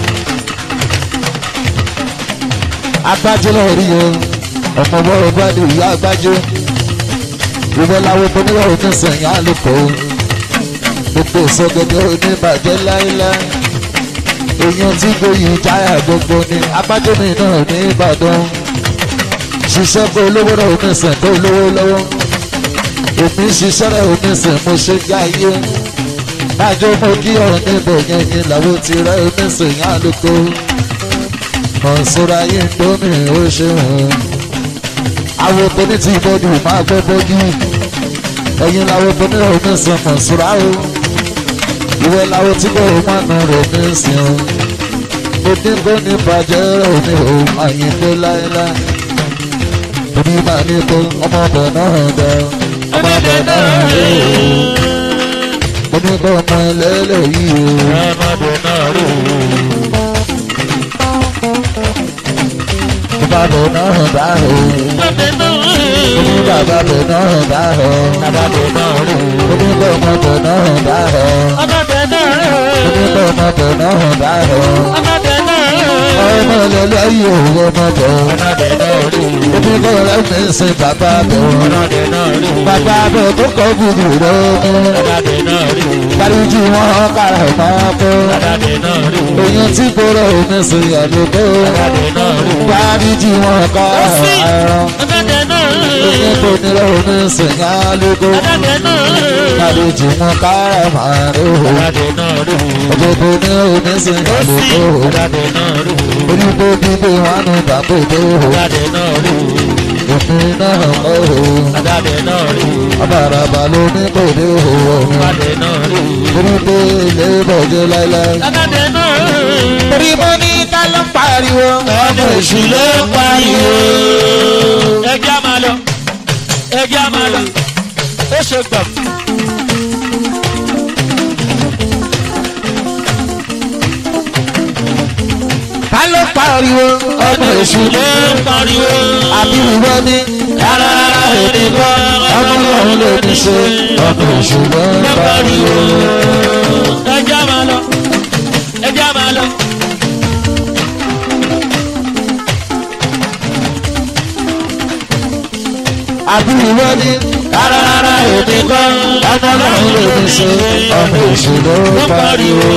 agbájé náà rí o ọmọ bọ́rọ̀ bá lè yá agbájé ìwé láwọn tó níwọ̀ òfin sẹ̀yìn àlùkò gbogbo ìsọgbọgbọ kó o ní bàjẹ́ láéláé. èèyàn tí gbòyìn jáyà gbogbo ni agbájé mi náà ní Ìbàdàn ṣiṣẹ́ kó olówó náà omi sìn kó olówó lọ́wọ́ èmi ń ṣiṣẹ́ rẹ̀ omi sìn mo ṣe já iye bájọ́ mo kí ọ̀rọ̀ níbẹ̀ yẹn ni làwọn ti rẹ̀ omi sìn yá lóko mọ̀nsóra yìí ń dómi ó ṣe hàn àwọn tó ní ti bọ́dù máa gbọ́ bọ́dù ẹ̀yin làwọn tó ní omi sìn mọ̀nsóra o ìwé làwọn tí kò máa nù rẹ̀ omi sìn o mo ní kó ní bàjẹ́ rẹ̀ omi ò máa yín dé láéláé omi máa ní kó ọmọbẹ náà dẹ ọmọbẹ náà rè o omi kó ọmọ ẹlẹ́lẹ̀ yìí o ọmọbẹ náà dá o omi bàbá bẹ náà dá o omi kó ọmọbẹ náà dá o omi kó ọmọbẹ náà dá o ọmọ ẹlẹ́lẹ̀ yìí o ọmọbẹ omi kó rẹ̀ mi sin bàbá bẹ̀ wọ́n bàbá bẹ̀ tó kọ́ gbùgbù rẹ̀ mú dáríjì wọn kára máa kó èyàn tí kóró omi sin àlùkò dáríjì wọn kára ẹran èyàn tó nílò omi sin àlùkò dáríjì wọn kára máa ró ọjọ́ tó ní omi sin àlùkò onígbò gbígbé wọn nù bàbá tó òfin náà kọ́ o abàràbà ló ní kò dé òwò omi orí pé ilé bọ̀jẹ́ láíláí. orí mo ní ká ló ń pariwo. ọmọ èṣù ló ń pariwo. ẹjẹ́ a máa lọ ẹjẹ́ a máa lọ ó ṣe gbà. ká ló ń pariwo. ọmọ èṣù ló ń pariwo. àbí ìwọ ní. rárá rárá èdè kọ́ ọmọ ọlọ́run ló ní ṣe. ọmọ èṣù ló ń pariwo. ẹjẹ́ a máa lọ ẹjẹ́ a máa lọ. àbí ìwọ ní. rárá rárá èmi kọ́ ọmọ náà ló ní ṣe ọmọ èṣù ló pariwo.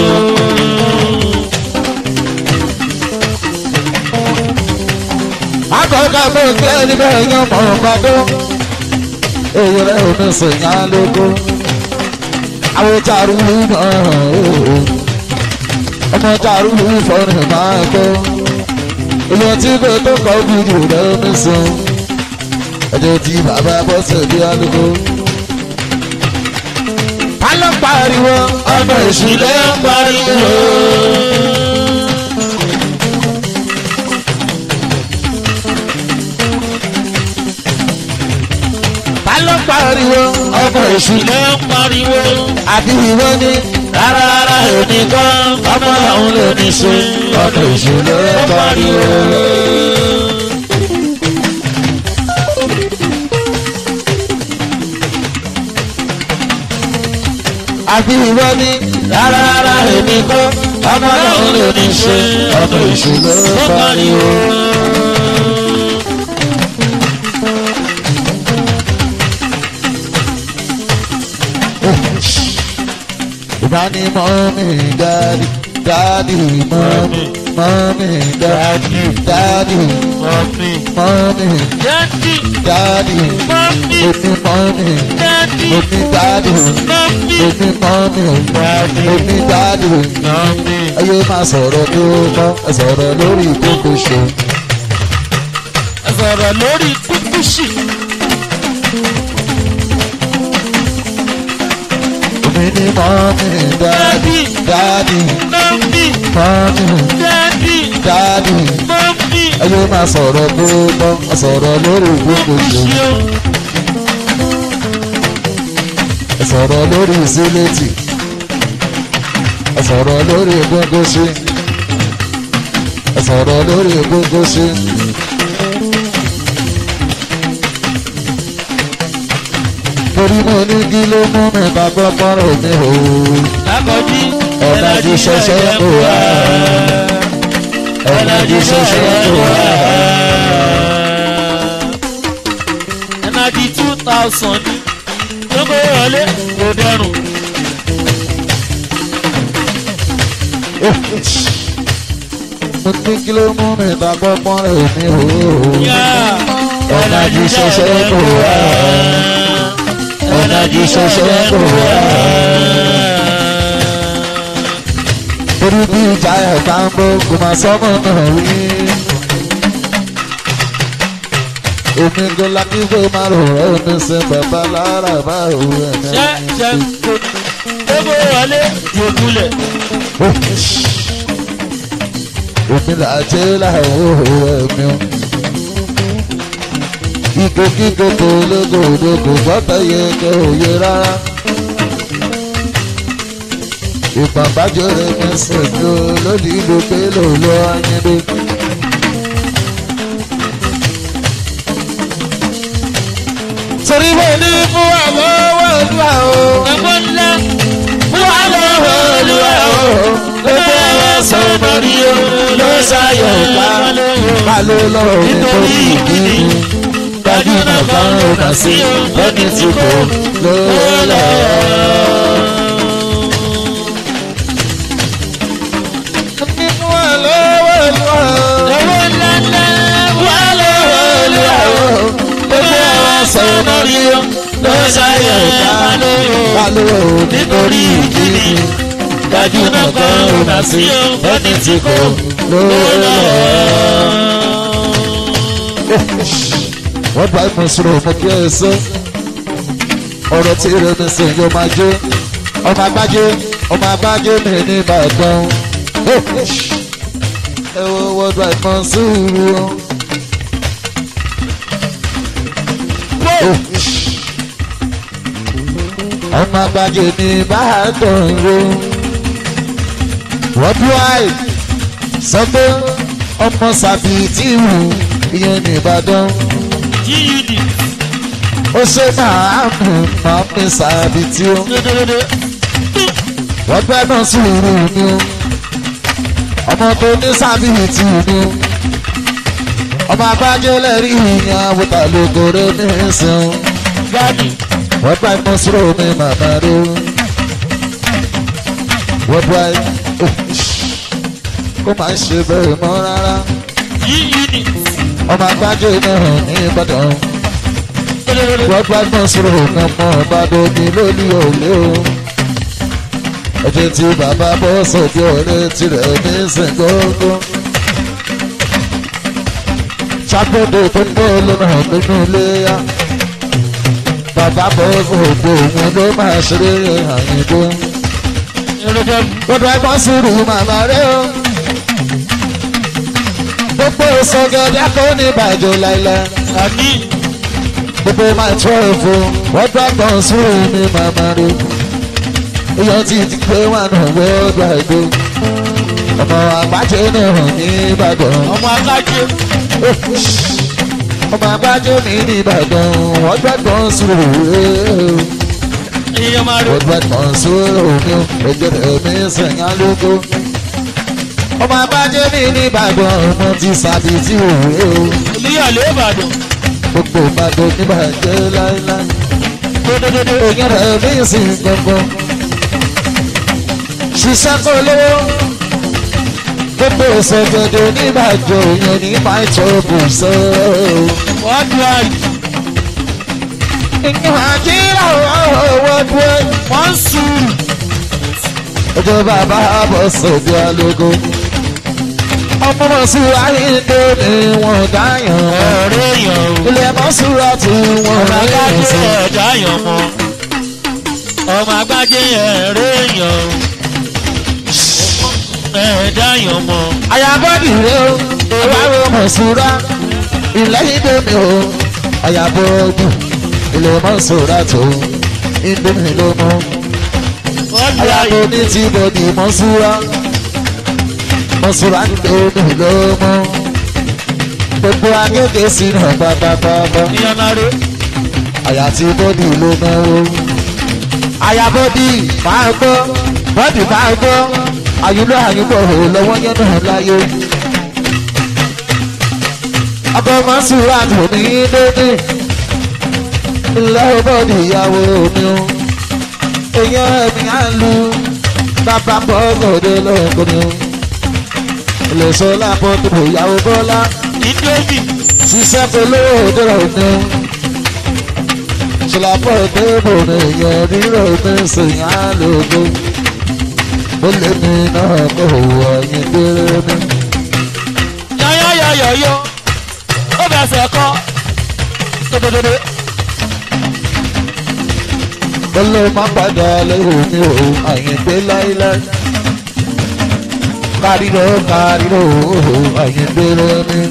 akọ̀ọ̀ká bó ń gbé níbẹ̀ yan mọ̀ ọ̀gbádọ́ èyí rẹ̀ ò ní sèyá lóko àwọn jàrú náà ọmọ jàrú fọ́nrán máa gbọ́ ìlú tí kò tó kọ́ bíjù rẹ̀ ní sùn ẹjọ́ tí bàbá bọ́sẹ̀ bí alùpùpù. ta ló pariwo ọmọ èṣù ló ń pariwo. ta ló pariwo ọmọ èṣù ló ló ń pariwo. àbí ìwọ ni rárá rárá èmi kọ́ ọmọ náà ló ní ṣe ọmọ èṣù ló ń pariwo. àbí ìwọ ni rárá rárá èmi kọ́ ọmọ náà ló ní ṣe ọmọ èṣù ló ń ó pariwo. pariwo. ìbáni mọ́mí dáàdì dáàdì mọ́mí mọ́mí dáàdì dáàdì mọ́mí mọ́mí dáàdì dáàdì mọ́mí èmi mọ́mí dáàdì èmi dáàdì mọ́mí èmi mọ́mí dáàdì èmi dáàdì mọ́mí. ayé máa sọ̀rọ̀ tó mọ́ ẹ sọ̀rọ̀ lórí ìkókò ṣe. ẹ sọ̀rọ̀ lórí kúkúṣì. èmi ni mọ́mí dáàdì dáàdì mọ́mí mọ́mí dáàdì dáàdì mọ́mí. ayé máa sọ̀rọ̀ tó mọ́ ẹ sọ̀rọ̀ lórí ìkókò ṣe. ṣé o ẹ sọ̀rọ̀ lórí ìsílẹ̀tì ẹ sọ̀rọ̀ lórí gbogbo ṣe ẹ sọ̀rọ̀ lórí gbogbo ṣe. torí mo ní kí ló mú mi bá gbọ́ pọ́nrọ̀ mi o lákọ̀ọ́jí ọ̀làjú ṣẹṣẹ kò wá ọ̀làjú ṣẹṣẹ kò wá. ẹnàdí two thousand gbogbo ìrọ̀lẹ́ kò dẹrùn. mo ní kí ló mú mi bá gbọ́ pọ́nrọ̀ mi o yá ọ̀làjú ṣẹṣẹ kò wá ọ̀làjú ṣẹṣẹ kò wá. torí bí ìjà ẹ̀ bá ń bọ́ kò máa sọ́mọ́ náà rí. èmi kò lákì pé máa rò rẹ́ omi ṣe bàbá lára bá òun ẹ̀ ṣe ṣe kò gbogbo ìrọ̀lẹ́ jòkulẹ̀. èmi là á jẹ́ láàárọ̀ ẹ̀mí o. Ike kíkó tó lógòdò kò gbọ́dọ̀ yẹ kẹ́ òye rárá. Ìpàbájọ́ rẹ̀ mi sèmi o lódì ìlú pé lò lọ ayédè. Torí mo ní fún àwọn owó ìlúwa o. ẹ̀gbọ́n ńlá Fún àwọn owó ìlúwa o. Gbogbo ẹ̀rọ sọ̀rọ̀ rí o ló ṣàyọ̀ pa. Ká ló lọ́rọ̀ nítorí ìkíni gbajúmọ̀ kan ò mà sí lọ́ní tí kò lọ́lọ́. Mímú ẹ lọ́wọ́ ìlúwa owó ńlá ńlá wà lọ́wọ́ ìlúwa o. Gbogbo ẹ̀rọ sọ̀rọ̀ rí o ló ṣàyẹ̀ ká ká ló nítorí ìkíni gbajúmọ̀ kan ò mà sí lọ́ní tí kò lọ́lọ́. wọ́n bá ìmọ̀ sọ̀rọ̀ ọmọ kí ẹ sọ ọ̀rọ̀ tí rẹ̀ mi sìn yóò máa jó ọmọ agbájé ọmọ agbájé mi ní ìbàdàn ẹ wo wọ́n bá ìmọ̀ sọ̀rọ̀ ọmọ agbájé ní ìbàdàn ro wọ́n bí wáyé sọ pé ọmọ sàbí tí wù ìyẹn ní ìbàdàn gud ó ṣe máa mú máa mi sàbí tí ó dédédé wọ́n gbẹ́ náà sùúrù ni ó ọmọ tó ní sàbí tí ni ó ọmọ agbájé lẹ́rìí ìyẹn àwòtà lógore ní ìsìn gani wọ́n bá ẹ̀mọ́ sọ̀rọ̀ mi màmá rẹ̀ o. wọ́n bá kó máa ṣe bẹ́ẹ̀ mọ́ rárá. yíyí ni ọmọ agbájé náà ní ìbàdàn. wọ́n bá ẹ̀mọ́ sọ̀rọ̀ kan mọ́ ìbàdàn ní lórí òye o. ẹ̀jẹ̀ tí bàbá bọ́ sọ̀dí ọ̀rẹ́ tirẹ̀ ní sìngógó. sábẹ́dẹ̀ tó ń bọ̀ lọ́nà nínú ilé yá bàbá bọ́ ògbó òun ló máa ṣeré àyìnbó. irúgbẹ́ gbọdọ̀ ẹ̀gbọ́n sùúrù màmá rẹ̀ o. gbogbo ìsọgẹ̀dẹ̀ kò ní bàjẹ́ láìláì. àní gbogbo máa tọ́ ẹ̀fọ́ gbọdọ̀ ẹ̀gbọ́n sùúrù ní màmá rẹ̀. èèyàn ti ti pé wà náà wọ́ọ́dọ̀ àìgbó. ọmọ àgbájé náà ní ìbàdàn. ọmọ alájẹ ọmọ àgbájé mi ní ìbàdàn wọ́n gbẹ́gbọ́n sùúrù rẹ̀ èèyàn máa rí ọgbẹ́ kan sóró mi ò ẹjọ́ mi sẹ̀yìn alógo. ọmọ abájẹ́ mi ní ìbàdàn ọmọ ti sàbí tí òwe o. olúyọ̀lé ìbàdàn gbogbo ìbàdàn níbàjẹ́ láéláé. dódódódó èyàn rẹ̀ mí sì gbọ̀ngàn. ṣiṣẹ́ kó lówó. gbogbo ìsọ̀gẹ̀dẹ̀ níbàjẹ́ òyìn ní pàìtọ́ bùsọ̀. wọ́n dùn àyè ìyẹn àjíra owó dúró. wọ́n ń sùn ọjọ́ bàbá bọ̀ sọ̀dí alógo. ọmọ mọ̀ sí ayédè ni wọ́n dáyàn. ọ̀rẹ́ èèyàn o ilé mọ́súra tí wọ́n ọmọ ráyè agbájé sí. ẹ̀dá yàn mọ́ ọmọ agbájé ẹ̀rẹ́ èèyàn o ẹ̀dá yàn mọ́ àyàbọ̀dì rẹ o ìwárò mọ̀súra ilé ìdè mi o àyàbọ̀dì ilé mọ́súra tó ìdè mi ló mọ́. wọ́n dùn àyè àyàbọ̀dì ti bọ̀dì mọ́súra mọ́súra ìdè mi ló mọ́. gbogbo agége sínú pátápátá. èèyàn máa rí àyà tí bọ́dì ló náwó. àyà bọ́dì máa gbọ́ bọ́dì máa gbọ́ àyùlọ àyùbọ̀ ò lọ́wọ́ yẹn náà láyé. ọkọ̀ mọ́sùlá tó ní dédé ilé bọ́dì ìyàwó mi o. èèyàn ẹ̀mí á lu bàbá bọ́ gòdè lọ́kùnrin o. ilé sọlá bọ́dì ìyàwó bọ́lá ìdóbì ṣiṣẹ́ polówó dọ̀rọ̀ ni o ṣùlàpọ̀ ìdébò ni èèyàn rírọ̀ ní sèyàn àlòkù ó lé mi náà kó ọ̀yìn déré mi. yọ̀yọ̀yọ̀yọ̀ ó fẹsẹ̀ kọ́ dódódódó ó ló má padà lérò mi ò àyìn dé láíláí. káríró káríró àyìn déré mi.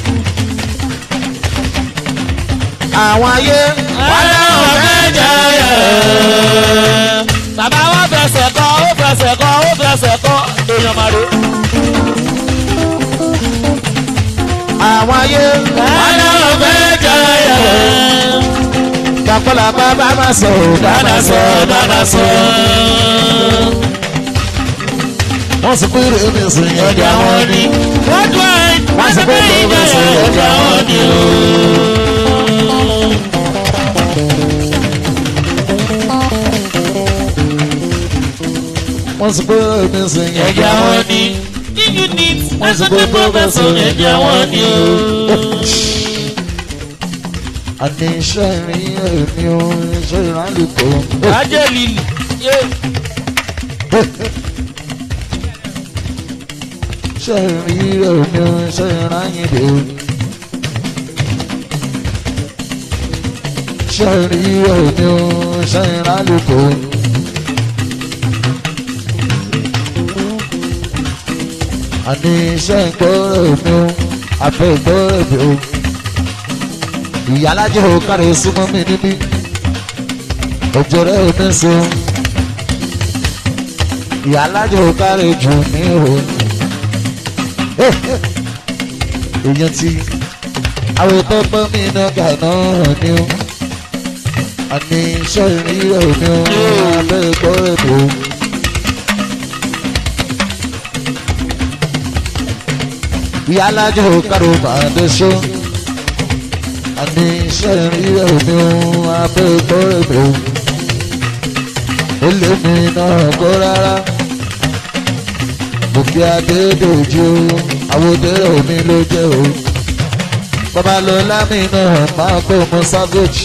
àwọn ayé wọ́n lọ́wọ́ mẹ́jọ yẹ̀. bàbá wọn fẹsẹ̀ kọ́ ó fẹsẹ̀ kọ́ ó fẹsẹ̀ kọ́ èèyàn máa rí. àwọn ayé wọ́n lọ́wọ́ mẹ́jọ yẹ̀. dàpọ̀lá bàbá má sọ dáná sọ dáná sọ. wọ́n sì kúrò ní sìn ọjà ẹ̀dá wọn wọn ni. ni. wọ́n tún ẹ̀ wọ́n sì pé ìjà yẹ̀ ọjà wọn ni o. wọ́n sì kúrò ní sìn ẹ̀jẹ̀ ẹ̀dá wọn wọn ni. yíyí ni Wọ́n sì pé ẹ̀sọ́tẹ̀ pọ́fẹ́sọ̀ ẹ̀jẹ̀ wọn ni o. àní iṣẹ́ ìrìn èmi ò iṣẹ́ ìrànlùkọ́. ajẹ́ lílì. iṣẹ́ ìrìn èmi ò iṣẹ́ ìrànyìnbó. iṣẹ́ ìrìn èmi ò iṣẹ́ ìrànlùkọ́. àní iṣẹ́ ìgbọ́rọ̀ mi ò àfẹ́ ìgbọ́rọ̀ mi ò. ìyálàjẹ́ ò kárí súnmọ́ mi níbí. òjò rẹ̀ ò ní sùn. ìyálàjẹ́ ò kárí jù mí o èèyàn ti àwọn tó pọ́n mi náà gà náà ni ó àní iṣẹ́ ìrírẹ̀ mi ó abẹ́ ẹ̀kọ́ ètò. ìyá alájọ kárò máa dé ṣó àní iṣẹ́ rí ẹ̀mí ohun abẹ́ẹ̀kọ́ ẹ̀mí ohun ó lé mi náà kó rárá bùkí adédèjì o àwòdèrè omi ló jẹ́ o bàbá lọ lámì náà máa kó mu savage.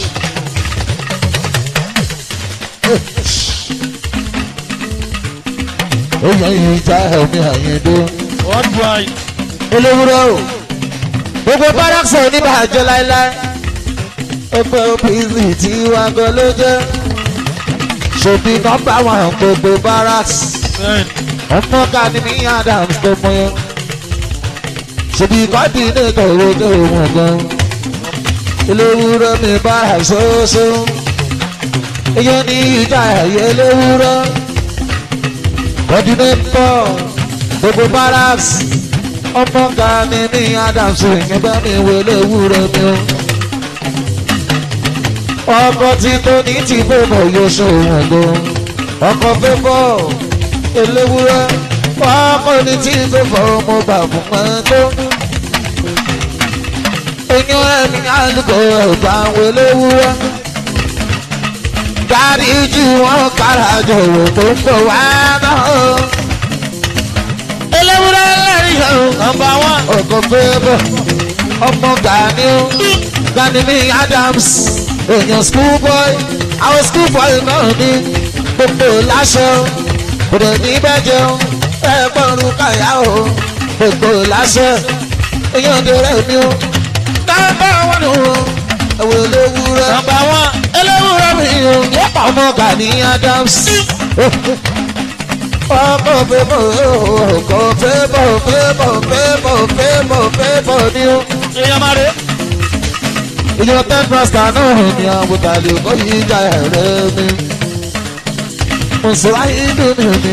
ó yẹ ìjà ẹ̀mí àyíndó worldwide. olówúrọ̀ o gbogbo bárakṣọ oníbàjẹ́ láéláé ọgbẹ́ opc tí wàá gan ló jẹ́ ṣòbí nọ́mbà wọn gbogbo barracks ọmọ kanimi adams tó mọ yẹn ṣòbí kọ́dínétọ̀ owó wọn gan olówúrọ̀ mi bára ṣoṣo èyàn ní ìjà ẹ̀yẹ olówúrọ̀ kọ́dínétọ̀ gbogbo barracks ọmọ kanimi adams ìyẹn bá mi wọlé wúrọ̀ mi o ọkọ tí tó ní ti fẹ́fọ̀ yóò ṣòwò lọ ọkọ fẹ́fọ̀ eléwúrẹ́ ọkọ ní tí fẹ́fọ̀ mo bà fún mọ́tò eyín ẹni àlùkò ẹ̀gbà àwọn eléwúrẹ́ dáríjì wọn kára jọ̀wọ́ tó ń bọ̀ wá náà eléwúrẹ́ lẹ́rìí ẹ̀rù nọmba one. ọkọ fẹ́fọ̀ ọmọ gani gani mi adams èèyàn school boy àwọn school boy náà ní gbogbo láṣọ kòdè ní bẹ́jẹ̀ o ẹ gbọ́rùn káyà o gbogbo láṣọ èèyàn dèrè mi o nọ́mbà wọn nù o ẹ̀wọ̀n eléwúrẹ́ nọmba one. eléwúrẹ́ mi o yẹ́pà ọmọ gani adams ọkọ fẹ́bọ̀ ọkọ fẹ́bọ̀ fẹ́bọ̀ fẹ́bọ̀ fẹ́bọ̀ fẹ́bọ̀ ni o èèyàn máa rè. ìyọ̀ ten pasta náà ni àbútalẹ̀ kò yí ìjà ẹ̀rẹ́ mi. Mùsùlùmí ìlú mi mi.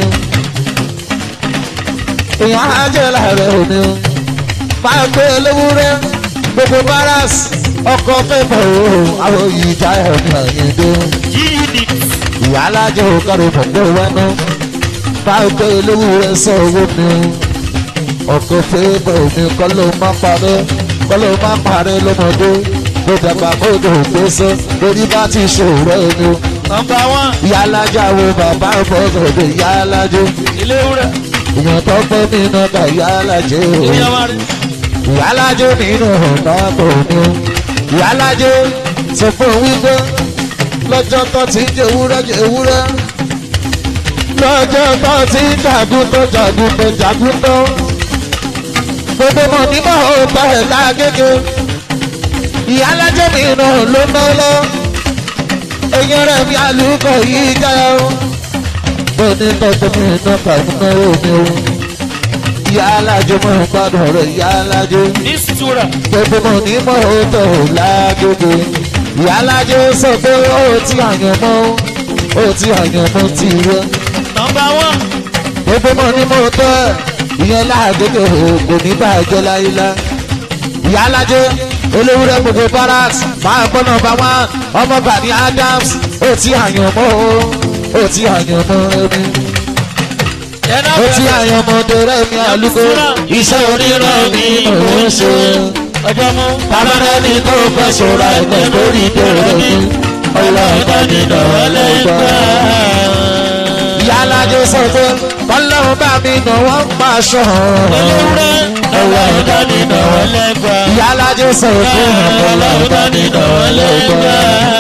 Ìyọ̀ ajẹ́ láàrẹ̀ mi. Máa gbé léwúrẹ́ gbogbo báràs ọkọ̀ fẹ́fọ̀ o àwọn ìjà ẹ̀mí àyèdè. unit. Ìyá alájọ òkàrò pọ̀pọ̀ wẹ́nu. Máa gbé léwúrẹ́ sọ owó mi. Ọkọ̀ fẹ́fọ̀ mi kọ́ ló má parẹ́ kọ́ ló má parẹ́ lọ́mọdé kó dàgbà kó dò gbèsè lórí bá ti ṣòro ẹni o. nọmba one. ìyá alájà wo bàbá ọ̀fọ̀sọ̀dọ̀ ìyá alájò ilé wúrẹ́. ìyàn tó pẹ́ mi náà ká ìyá alájò o. èèyàn máa rè. ìyá alájò nínú ọ̀nà kò ní o. ìyá alájò sọ fún un wípé lọ́jọ́ tó ti ń jẹ ewúrẹ́ jẹ ewúrẹ́ lọ́jọ́ tó ti ń jagun tó jagun tó jagun tó gbogbo mọ̀ nígbà ó bá ẹ̀ lágége ìyá alájọ mi náà ló ná lọ eyín rẹ̀ mi àlùkò yìí já o bó ní tọ́jú mi náà kàmú náà omi o ìyá alájọ mọ̀ ń gbádùn rẹ̀ ìyá alájọ ìṣúra. gbogbo mọ̀ ní mọ̀ ó tọ̀ ọ́ lágége ìyá alájọ sọ pé ó ti àyàn mọ́ ó ti àyàn mọ́ ti rẹ̀ nọmba one. gbogbo mọ̀ ní mọ̀ tọ́ ẹ̀ ìyẹn láàgége kò ní bàjẹ́ láyélá ìyá alájọ olówúrẹ́ gbogbo barracks máa gbọ́ nọmba one ọmọ bani adams ó ti àyàn mọ́ o ó ti àyàn mọ́ ẹni ẹ̀nà ó ti àyàn mọ́ dẹrẹ́ mi àlùkò iṣẹ́ oníran mi mò ń ṣe ọjọ́ mú. tábàdà ní tó fẹ́ ṣọ́ra ẹ̀gbẹ́ lórí dẹrẹ́ mi ọlọ́ọ̀dá nínú ọlọ́gbà. ìyá alájọ sọ pé ọlọ́run bá mi nà wọ́n pa aṣọ olówúrẹ́. ọlọ́ọ̀dá nínú ọlẹ́gbà. ìyá alájọ sọ pé ọlọ́ọ̀dá nínú ọlọ́gbà.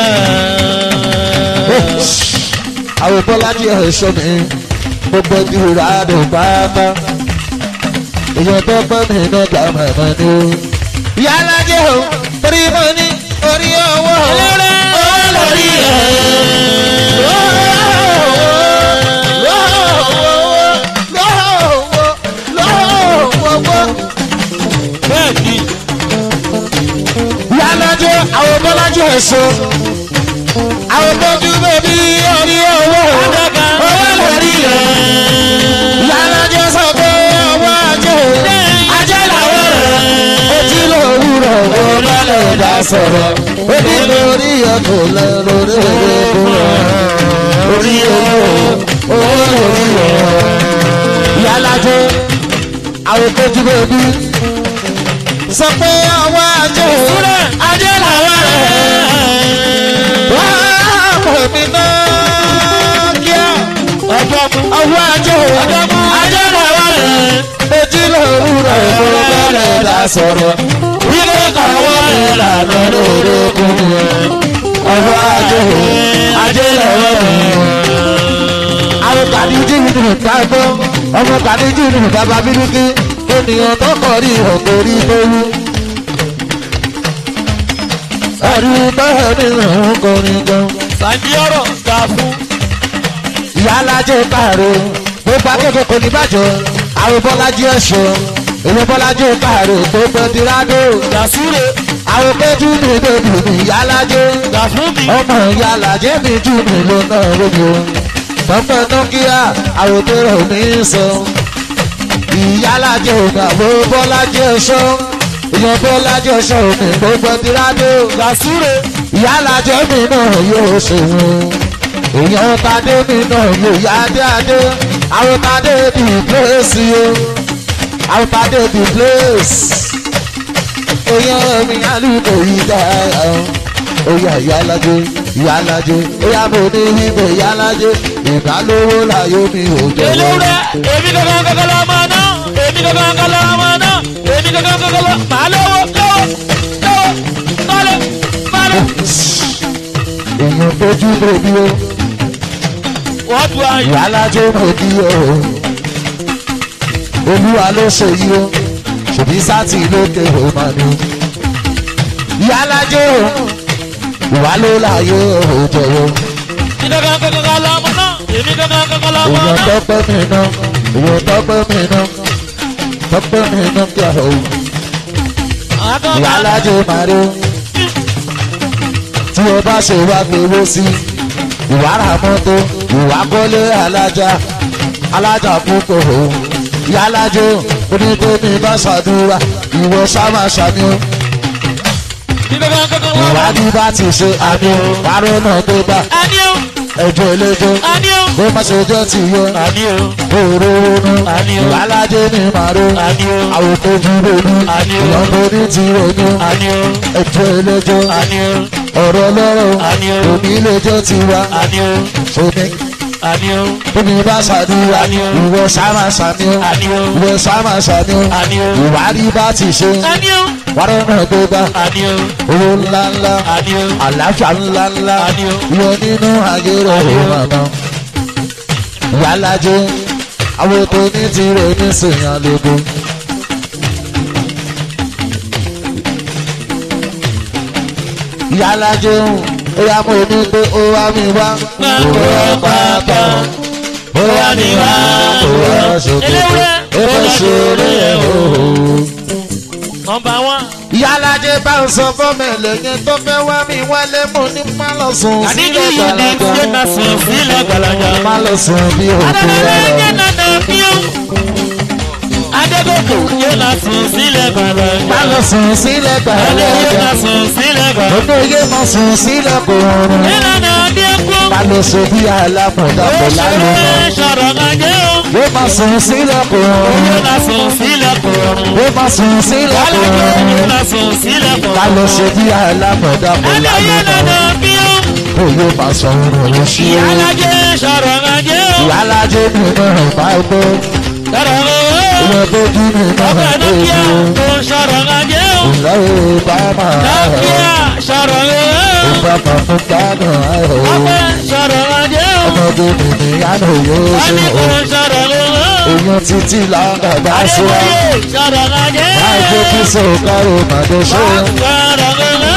àwọn bọ́lájí ẹ̀ṣọ́ mi gbogbo ìdúrà rẹ̀ pátá èèyàn tó pẹ́ mi náà gbà mọ̀mọ́ ni o. ìyá alájẹ́ o torí mo ní orí owó owó lórí ẹ̀. bẹ́ẹ̀ ni. ìyá alájẹ́ àwọn bọ́lájí ẹ̀ṣọ́ àwọn bọ́jú bèbí orí owó owó lórí ẹ̀. ìyá alájẹ́ sọ pé owó ajé ajé làwọn rẹ̀ ojú lòwúrọ̀ wo bá lè dá sọ̀rọ̀ orí lórí ọkọ̀ lẹ lórí ọkọ̀ orí owó owó lórí ọ̀. ìyá alájẹ́ àwọn bọ́jú bèbí sọ pé ọwọ́ ajé Súrẹ̀ ajé làwọn rẹ̀. wá pè mí náà kíá. Ọjọ́ mú. ọwọ́ ajé Ọjọ́ mú. Ajé làwọn rẹ̀. ojú lòru rẹ̀ mo bẹ̀rẹ̀ dá sọ̀rọ̀. Ilé kàwọ́ rẹ̀ lànà lórí okùn rẹ̀. ọwọ́ ajé Ajé làwọn rẹ̀. àwọn kàdíjì nínú ìtagbọ́ ọmọ kàdíjì nínú bàbá bíríkì ènìyàn tó kọ̀ rí ọ̀tọ̀ rí lóru. ẹ̀rí bẹ́ẹ̀ nínú òun kọrin gan. Sàǹdí ọ̀rọ̀ gbà fún. ìyá alájẹ káàró gbogbo akẹ́kọ̀ọ́ kò ní bàjẹ́ àwọn bọ́lájú ẹ̀ṣọ́ èmi bọ́lájú káàró tó pẹ́ tirádó Gàsúrè àwọn péjú mi bèbí mi ìyá alájẹ gbà fún mi. ọmọ ìyá alájẹ mi jù mí ló náà lójú tọ́pẹ́ nọ́kíà àwọn tó rẹ̀ mí sọ ìyá alájẹ òní àwọn bọ́lájú ẹ̀ṣọ́ èèyàn bọ́lájú ẹ̀ṣọ́ mi gbogbo tirádó Gàsúrè ìyá alájẹ mi náà yóò ṣòwò èèyàn tadé mi náà yóò yá dáadé àwọn tadé di place o àwọn tadé di place èèyàn mi alùpùpù yìí dá oyè ìyá alájẹ ìyá alájẹ oyà mo ní ibè ìyá alájẹ ìdálówó láyé mi ò jẹ́ Elúrẹ́ èmi kankan kankan lọ ọmọ náà. Èmi kankan kankan lọ ọmọ náà. Èmi kankan kankan lọ. Màá lówó lówó lówó. Mọ́lẹ̀ mọ́lẹ̀. èèyàn tójú bèbí o Wọ́n tu ayò. ìyá alájẹ mo bí o olúwa ló ṣe yí o ṣèbí sátì lókè ó máa ní. ìyá alájẹ o ìwà ló láyé o jọ̀wọ́ Èmi kankan kankan lọ ọmọ náà. Èmi kankan kankan lọ ọmọ èèyàn náà. tọ́pẹ́ mi ná èèyàn tọ́pẹ́ mi ná tọ́pẹ́ mi ná kí a ò Àwọn ìyá kan alájẹ máa rí o tí o bá ṣe wá gbowó sí ìwà ra mọ́tò ìwà kọ́lé alájà alájà púpọ̀ o ìyá alájẹ onítorí bá ṣàdúrà ìwọ sáma ṣàmì o. Èmi kankan kankan lọ ọmọ náà. ìwádìí bá ti ṣe àmì parọ́ náà tó bá Àní o. ẹjọ́ eléjọ́ Àní o. bó má ṣe jẹ́ ti yọ Àní o. òru ronú Àní o. ìwáládé ní màró Àní o. àwòkọ́ ju ronú Àní o. ìyọ̀nbó ní ti ronú Àní o. ẹjọ́ eléjọ́ Àní o. ọ̀rọ̀ lọ́rọ̀ Àní o. òní iléjọ́ ti wá Àní o. ṣomi Àní o. tómi bá ṣàdúrà Àní o. ìwọ sáma ṣàmì ó Àní o. ìwọ sáma ṣàmì ó Àní o. ìwádìí bá ti ṣe Àní o. wàrọ̀ náà tó bá Àní o. owó ńláńlá Àní o. àlàáfíà ńláńlá Àní o. yọ nínú àgẹrẹ Àní o. òun màmá ìyálàjẹ àwọn tó ní tirẹ̀ ní sèyàn lógo. ìyálàjẹ ó yá mọ ní pé ó wá mi wá. Gbàgbọ́ pàpà. ó wá mi wá. ó wá ṣòkòtò ó fẹ́ ṣeré ẹ̀ o. Nọmba wán. ìyálàjẹ bá ń sọ fọ́mọ ẹlẹ́yìn tó fẹ́ wá mi wálé mo ní má lọ sùn Àdíjú sílẹ̀ yìí ni gbàlagbà. ṣé na sùn sílẹ̀ gbàlagbà. má lọ sùn bí òkú Adẹ́gbẹ́lẹ́ rẹ̀. yẹn nàdà bí ó. Adégòkè yẹn na sùn sílẹ̀ gbàlagbà. má lọ sùn sílẹ̀ Adé yẹn gbàlagbà. na sùn sílẹ̀ gbàlagbà. Odò yé mọ sùn sílẹ̀ kò rọrùn. Ìlànà Adékú. Má lọ sùn bí alámọ̀dá Ó kò ṣeré lálùmọ̀. sọ̀rọ̀ gàjẹ́ o. Yé mọ sùn sílẹ̀ kò Yẹn rọrùn. na sùn sílẹ̀ kọ̀ọ̀rùn. Yé mọ sùn sílẹ̀ kò Alájọ yẹn rọrùn. na sùn sílẹ̀ Má kọ̀ọ̀rùn. lọ sùn bí alámọ̀dá kò Adé yẹn nàdà lálùmọ̀. bí ó. Kò yé má sọ òrùn sí o. Alájẹ sọ̀rọ̀ gàjẹ́ o. Ìyálájé mi náà bá gbó. Sọ̀rọ̀ o. Ìwọ bójú mi náà Ọkọ̀ bá Nokia gbó. tó sọ̀rọ̀ gàjẹ́ o. Ìlọ́wọ́ bá máa rọ̀. Nokia sọ̀rọ̀ o. Ìbámu fún gbádùn ayọ̀. Ọkọ̀ sọ̀rọ̀ gàjẹ́ o. Ọmọdé mi ní yánà yóò Wọ́n ṣe ní o. kò sọ̀rọ̀ o. Èèyàn títí làǹdà bá ṣe wá. Adébóyè sọ̀rọ̀ gàjẹ́ o. Láìpẹ́ kí sọ̀kárò màdé ṣe. Wọ́n sọ̀rọ̀ o.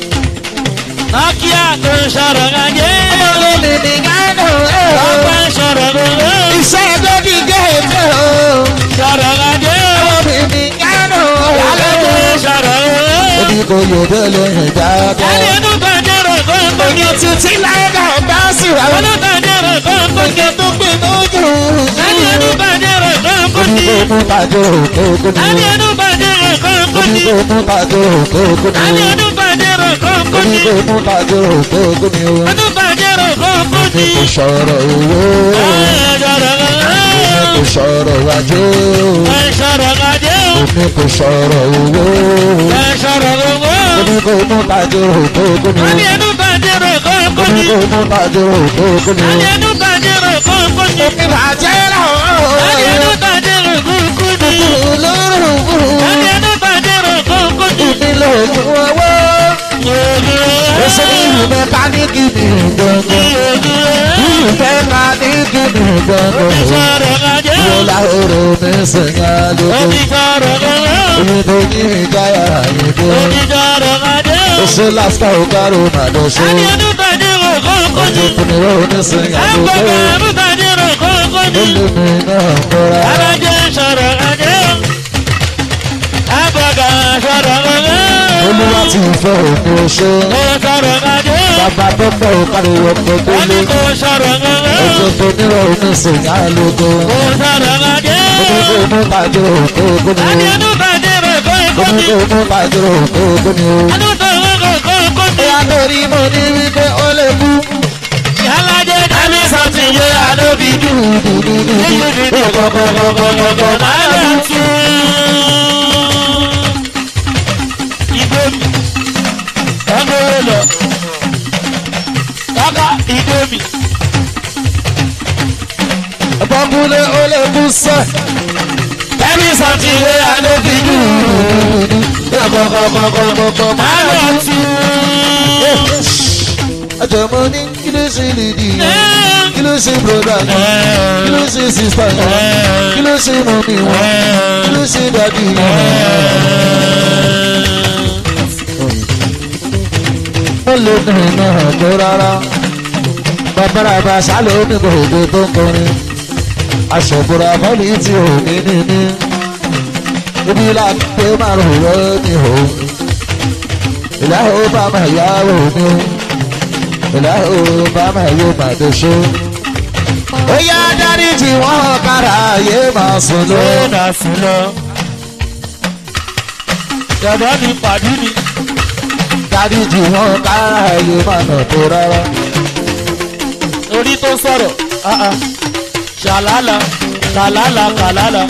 Nokia tó sọ̀rọ̀ gàjẹ́ o. Ọmọdé mi ní yánà Ọkọ̀ sọ̀rọ̀ o. Iṣẹ́ ẹjọ́ kí gẹ̀ẹ́fẹ́ o. Sọ̀rọ̀ gàjẹ́ o. Ọmọdé mi ní yánà Alájẹ sọ̀rọ̀ o. Omi kò yóò délé yìn dáadáa. Ẹni inú gbàdúrà kọ́ńkọ́ ní Èèyàn títí làǹdà bá sì rà. olùgbàdúrà kọ́ńkọ́ ní Oúnjẹ tó gbé lójú. ẹni inú gbàdúrà kọ́ńkọ́ Omi ní kò mú tàjọ òkè òkú ẹni ni. inú gbàdúrà kọ́ńkọ́ Omi ní kò mú tàjọ òkè òkú ẹni ni. inú gbàdúrà kọ́ńkọ́ Omi ní kò mú tàjọ òkè òkú ni. inú gbàdúrà kọ́ńkọ́ ní Kò sọ̀rọ̀ owó. ẹ̀ẹ́dọ̀rọ̀ Kò sọ̀rọ̀ ajé. ẹ̀ṣọ̀rọ̀ gàdé o Omi ní kò sọ̀rọ̀ owó. ẹ sọ̀rọ̀ gbogbo. ó ní kò mú tajúrò tó kú wọ́n ní ni. ẹnu bàjẹ́rò ó kọ́kọ́ ní ni. kò mú tajúrò tó kú ni. wọ́n ní ẹnu bàjẹ́rò kọ́kọ́ ni. ìbàjẹ́ wọ́n ní ẹnu lọ́wọ́. bàjẹ́rò kọ́kọ́ ni. olóró wọ́n ní ẹnu bàjẹ́rò kọ́kọ́ ni. ìpínlẹ̀ ògùn owó. Èso ìlú mẹkáníìkì ní gbọ̀ngàn. Ìlú mẹkáníìkì ní gbọ̀ngàn. Ìwọlá oró mi sèyá lóko. Èmi tó ní ìjáyà àyèdè. Èso lásìkò òkàrò màdó ṣe. Ọjọ́ ìpínlẹ̀ òní sèyá lóko. Olùmí náà kọ́ra. Olúwa ti fẹ́ òní oṣó. Bàbá tó fẹ́ òkàrò ọkọ̀ tó lé. Ọjọ́ tó nírọ̀ òní sèyá lóko. Oníkó mú tàjú òkú òkú ni o. Oníkó mú tàjú òkú òkú ni o. Ìyá torí mo ní wípé ó lè kú. Ẹni sọ ti yé àlóbi dùdùdùdù. Kọ̀kọ̀kọ̀kọ̀kọ̀ máa lọ sí. Bọ́mbúlé ó lè kú sẹ́. Ẹni sọ ti yé àlóbi dùdùdù. Kọ̀kọ̀kọ̀kọ̀kọ̀ máa lọ sí. Ẹjọ̀ mo ní kí ló ṣe lè dì yẹn? Kí ló ṣe broda yẹn? Kí ló ṣe sista yẹn? Kí ló ṣe mọ̀mí wọn? Kí ló ṣe dàdí yẹn? Mo lè dùn náà tó rárá. Bàbára bá sálò ní gbogbo tó ń kọrin. Aṣọ̀bùrà bọ́ọ̀lì tí ò ní ní ní. Ibi láti pé márùn-ún rẹ̀ ní o. Ìyá ò bá máa yáwó ní o ìlà obama yóò máa dé ṣó. ó yá dáríjì wọn kára ayé máa sùn lọ. Dàdá mi pàdé mi. dáríjì wọn kára ayé máa nà tó rárá. orí tó sọ̀rọ̀ ah ah. ṣàlálà kàlálà kàlálà.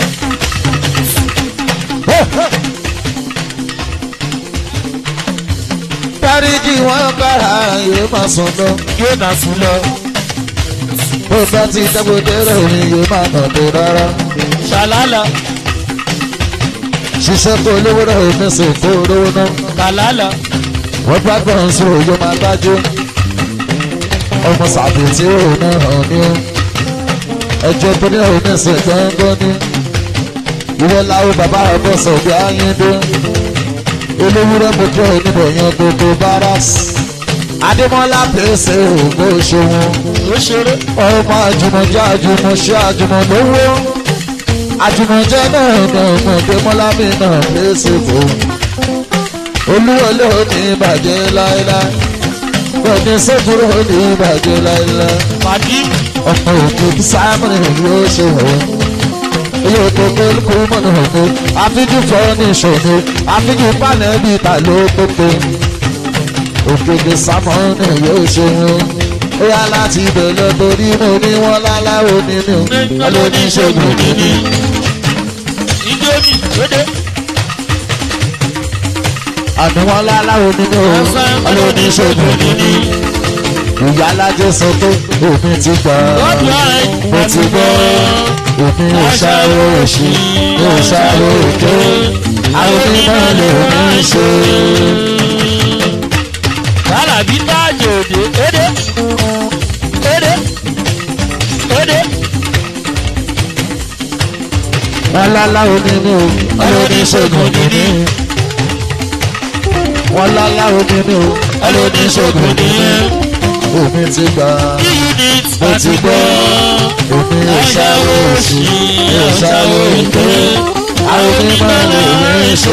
dáríjì wọn kára ayé máa sùn lọ. yóò nà sùn lọ. bó bá ti dágbòdé rẹ̀ ni yóò máa nà tó rárá. ṣàlálà ṣiṣẹ́ kó lówó rẹ̀ ò ní sìn kó lówó náà. kàlálà. wọ́n bá gbọ́n sí òye máa dájú. ọmọ sàbí tí ó náà hàn ní o. ẹjọ́ tó ní òun ní sìn gbọ́ngbọ́n ní. ìwọ làwọn bàbá ọgbọ́n sọ bí ayíǹde. olówúrẹ́ mo jẹ́ oníbọ̀yàn gbogbo barracks. adémọ́lá pèsè ògbó ṣòwò. ó ṣeré. ọmọ àjùmọ̀jẹ́ àjùmọ̀ṣẹ́ àjùmọ̀lówó. àjùmọ̀jẹ́ náà náà mọ̀ démọ́lá mi náà pèsè fún olúwọlé ò ní ìbàjẹ́ láéláé gbọ̀dẹ̀ sẹ́kúrò ò ní ìbàjẹ́ láéláé pàdé mi. ọmọ òkú sáàmùrì yóò ṣe wọ̀ yóò tó kólukú mọ̀nà òkú àfíjú fọ́ ní ìṣòro àfíjú pàlẹ́ bíi ta ló pépé òkèdè sámọ́nì yóò ṣe wọ́n ó yá láti bẹ̀rẹ̀ torí mo ní wọ́n láláwo nínú ọlọ́níṣègùn nínú. ìjọ mi lóde. àní wọn láláwo nínú ọlọ́níṣègùn nínú. ìyá alájẹ sọ pé òfin ti gbà mo ti gbọ́ òfin ìṣàrò òṣì ìṣàrò òkè àwọn onímọ̀ lè ní ṣe. Yàrá bí táàjì òde édé édé édé. wọn láláwo nínú ọlọ́níṣègùn nínú. wọn láláwo nínú ọlọ́níṣègùn nínú. òfin ti gbà Unit mo ti gbọ́ òfin ìṣàrò òṣì ìṣàrò òkè àwọn onímọ̀ lè ní ṣe.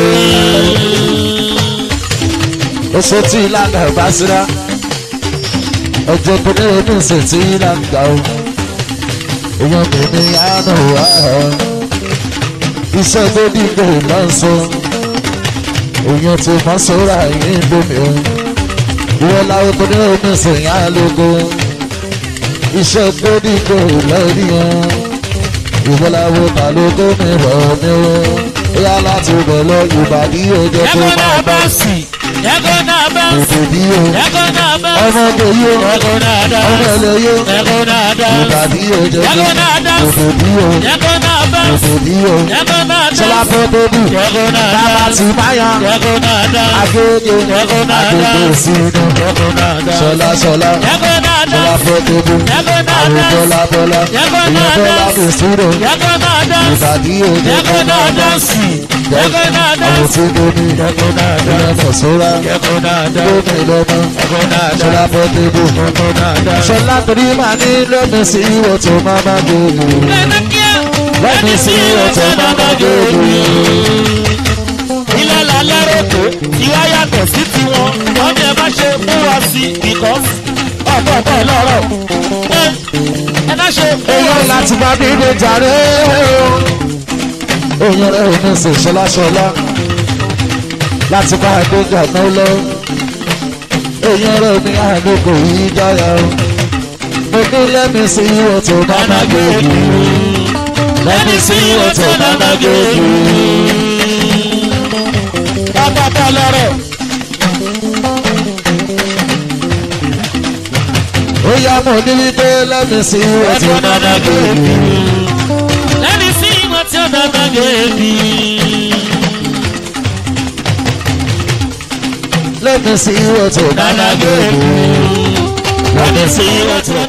oṣù tí ìlànà bá síra ọjọ́ tó ní oníṣẹ́ tí ìlànà gbà ó èèyàn kìíní àánú wá iṣẹ́ tó dìgbò náà sọ èèyàn tí mọ́ sọ́ra yìí bomi o ìwọ láwọn tó ní oníṣẹ́ yá lógo iṣẹ́ tó dìgbò lórí wọn ìwọ láwọn ta lógo mi rọ̀ mí o bóyá láti bẹ̀ lọ ìbàdí òjò tó Ẹ̀kọ́ náà máa bá bá sì. Ẹ̀kọ́ náà bá sì. òdò bí o Ẹ̀kọ́ náà bá sì. ọmọ kò yó Ẹ̀kọ́ náà dá ọmọ sí. ẹlẹ́yó Ẹ̀kọ́ náà dá sí. ìbàdí òjò tó Ẹ̀kọ́ náà dá sí. òdò bí o Ẹ̀kọ́ náà bá sí. òdò bí o Ẹ̀kọ́ náà dá ṣọlá sí. fẹ́ bébù Ẹ̀kọ́ náà dá bàbá sí. ti báyà Ẹ̀kọ́ náà dá sí. agége Ẹ̀kọ́ náà dá agbègbè sí. sínú Ẹ̀kọ́ náà dá sí. ṣọlá ṣọlá Ẹ̀kọ́ náà dá ṣọlá sí. fẹ́ bébù Ẹ̀kọ́ náà àwọn dá sí. bọ́lá bọ́lá Ẹ̀kọ́ ìyẹn náà bọ́lá dá mi sí. sínú Ẹ̀kọ́ náà dá sí. ìbàdí òjò tó Ẹ̀kọ́ náà máa dá bá sí. Ẹ̀kọ́ náà dá àwọn sí. tí mo ní Ẹ̀kọ́ náà dá ìyẹn sí. fọ̀sọ́rá Ẹ̀kọ́ náà dá sí. gómìn lọ́mọ Ẹ̀kọ́ náà dá ṣọlá sí. fẹ́ bébù Ẹ̀kọ́ náà dá sí. ṣọlá torí máa ní lọ́mí sí ìwọ̀tò máa má gbòòlù lọ́mí sí ìwọ̀tò máa má gbòòlù. ilé lálẹ́rọ̀ tó tí wá yàtọ̀ sí tiwọn wọ́n ní ẹ má ṣe mú wa sí because ọ̀pọ̀ ọ̀pọ̀ lọ́rọ̀ ẹ ẹ má ṣe mú wa èèyàn sí. láti bá dídé jàre èèyàn rẹ̀ ò ní sè ṣọlá ṣọlá láti bá àgbéga náà lọ èèyàn rẹ̀ ní àgbékò yìí dáyà o mo ní lẹ́mí sí ìwọ̀tò máa má gbòòlù lẹ́mí sí ìwọ̀tò máa má gbòòlù. ọ̀pọ̀ ọ̀pọ̀ lọ́rọ̀ ó yá mo ní wípé lẹ́mí sí ìwọ̀tò máa má gbòòlù. lẹ́ni sí ìwọ̀n tí ó dáná gèébì. lẹ́mí sí ìwọ̀tò máa má gbòòlù. lẹ́ni sí ìwọ̀n tí ó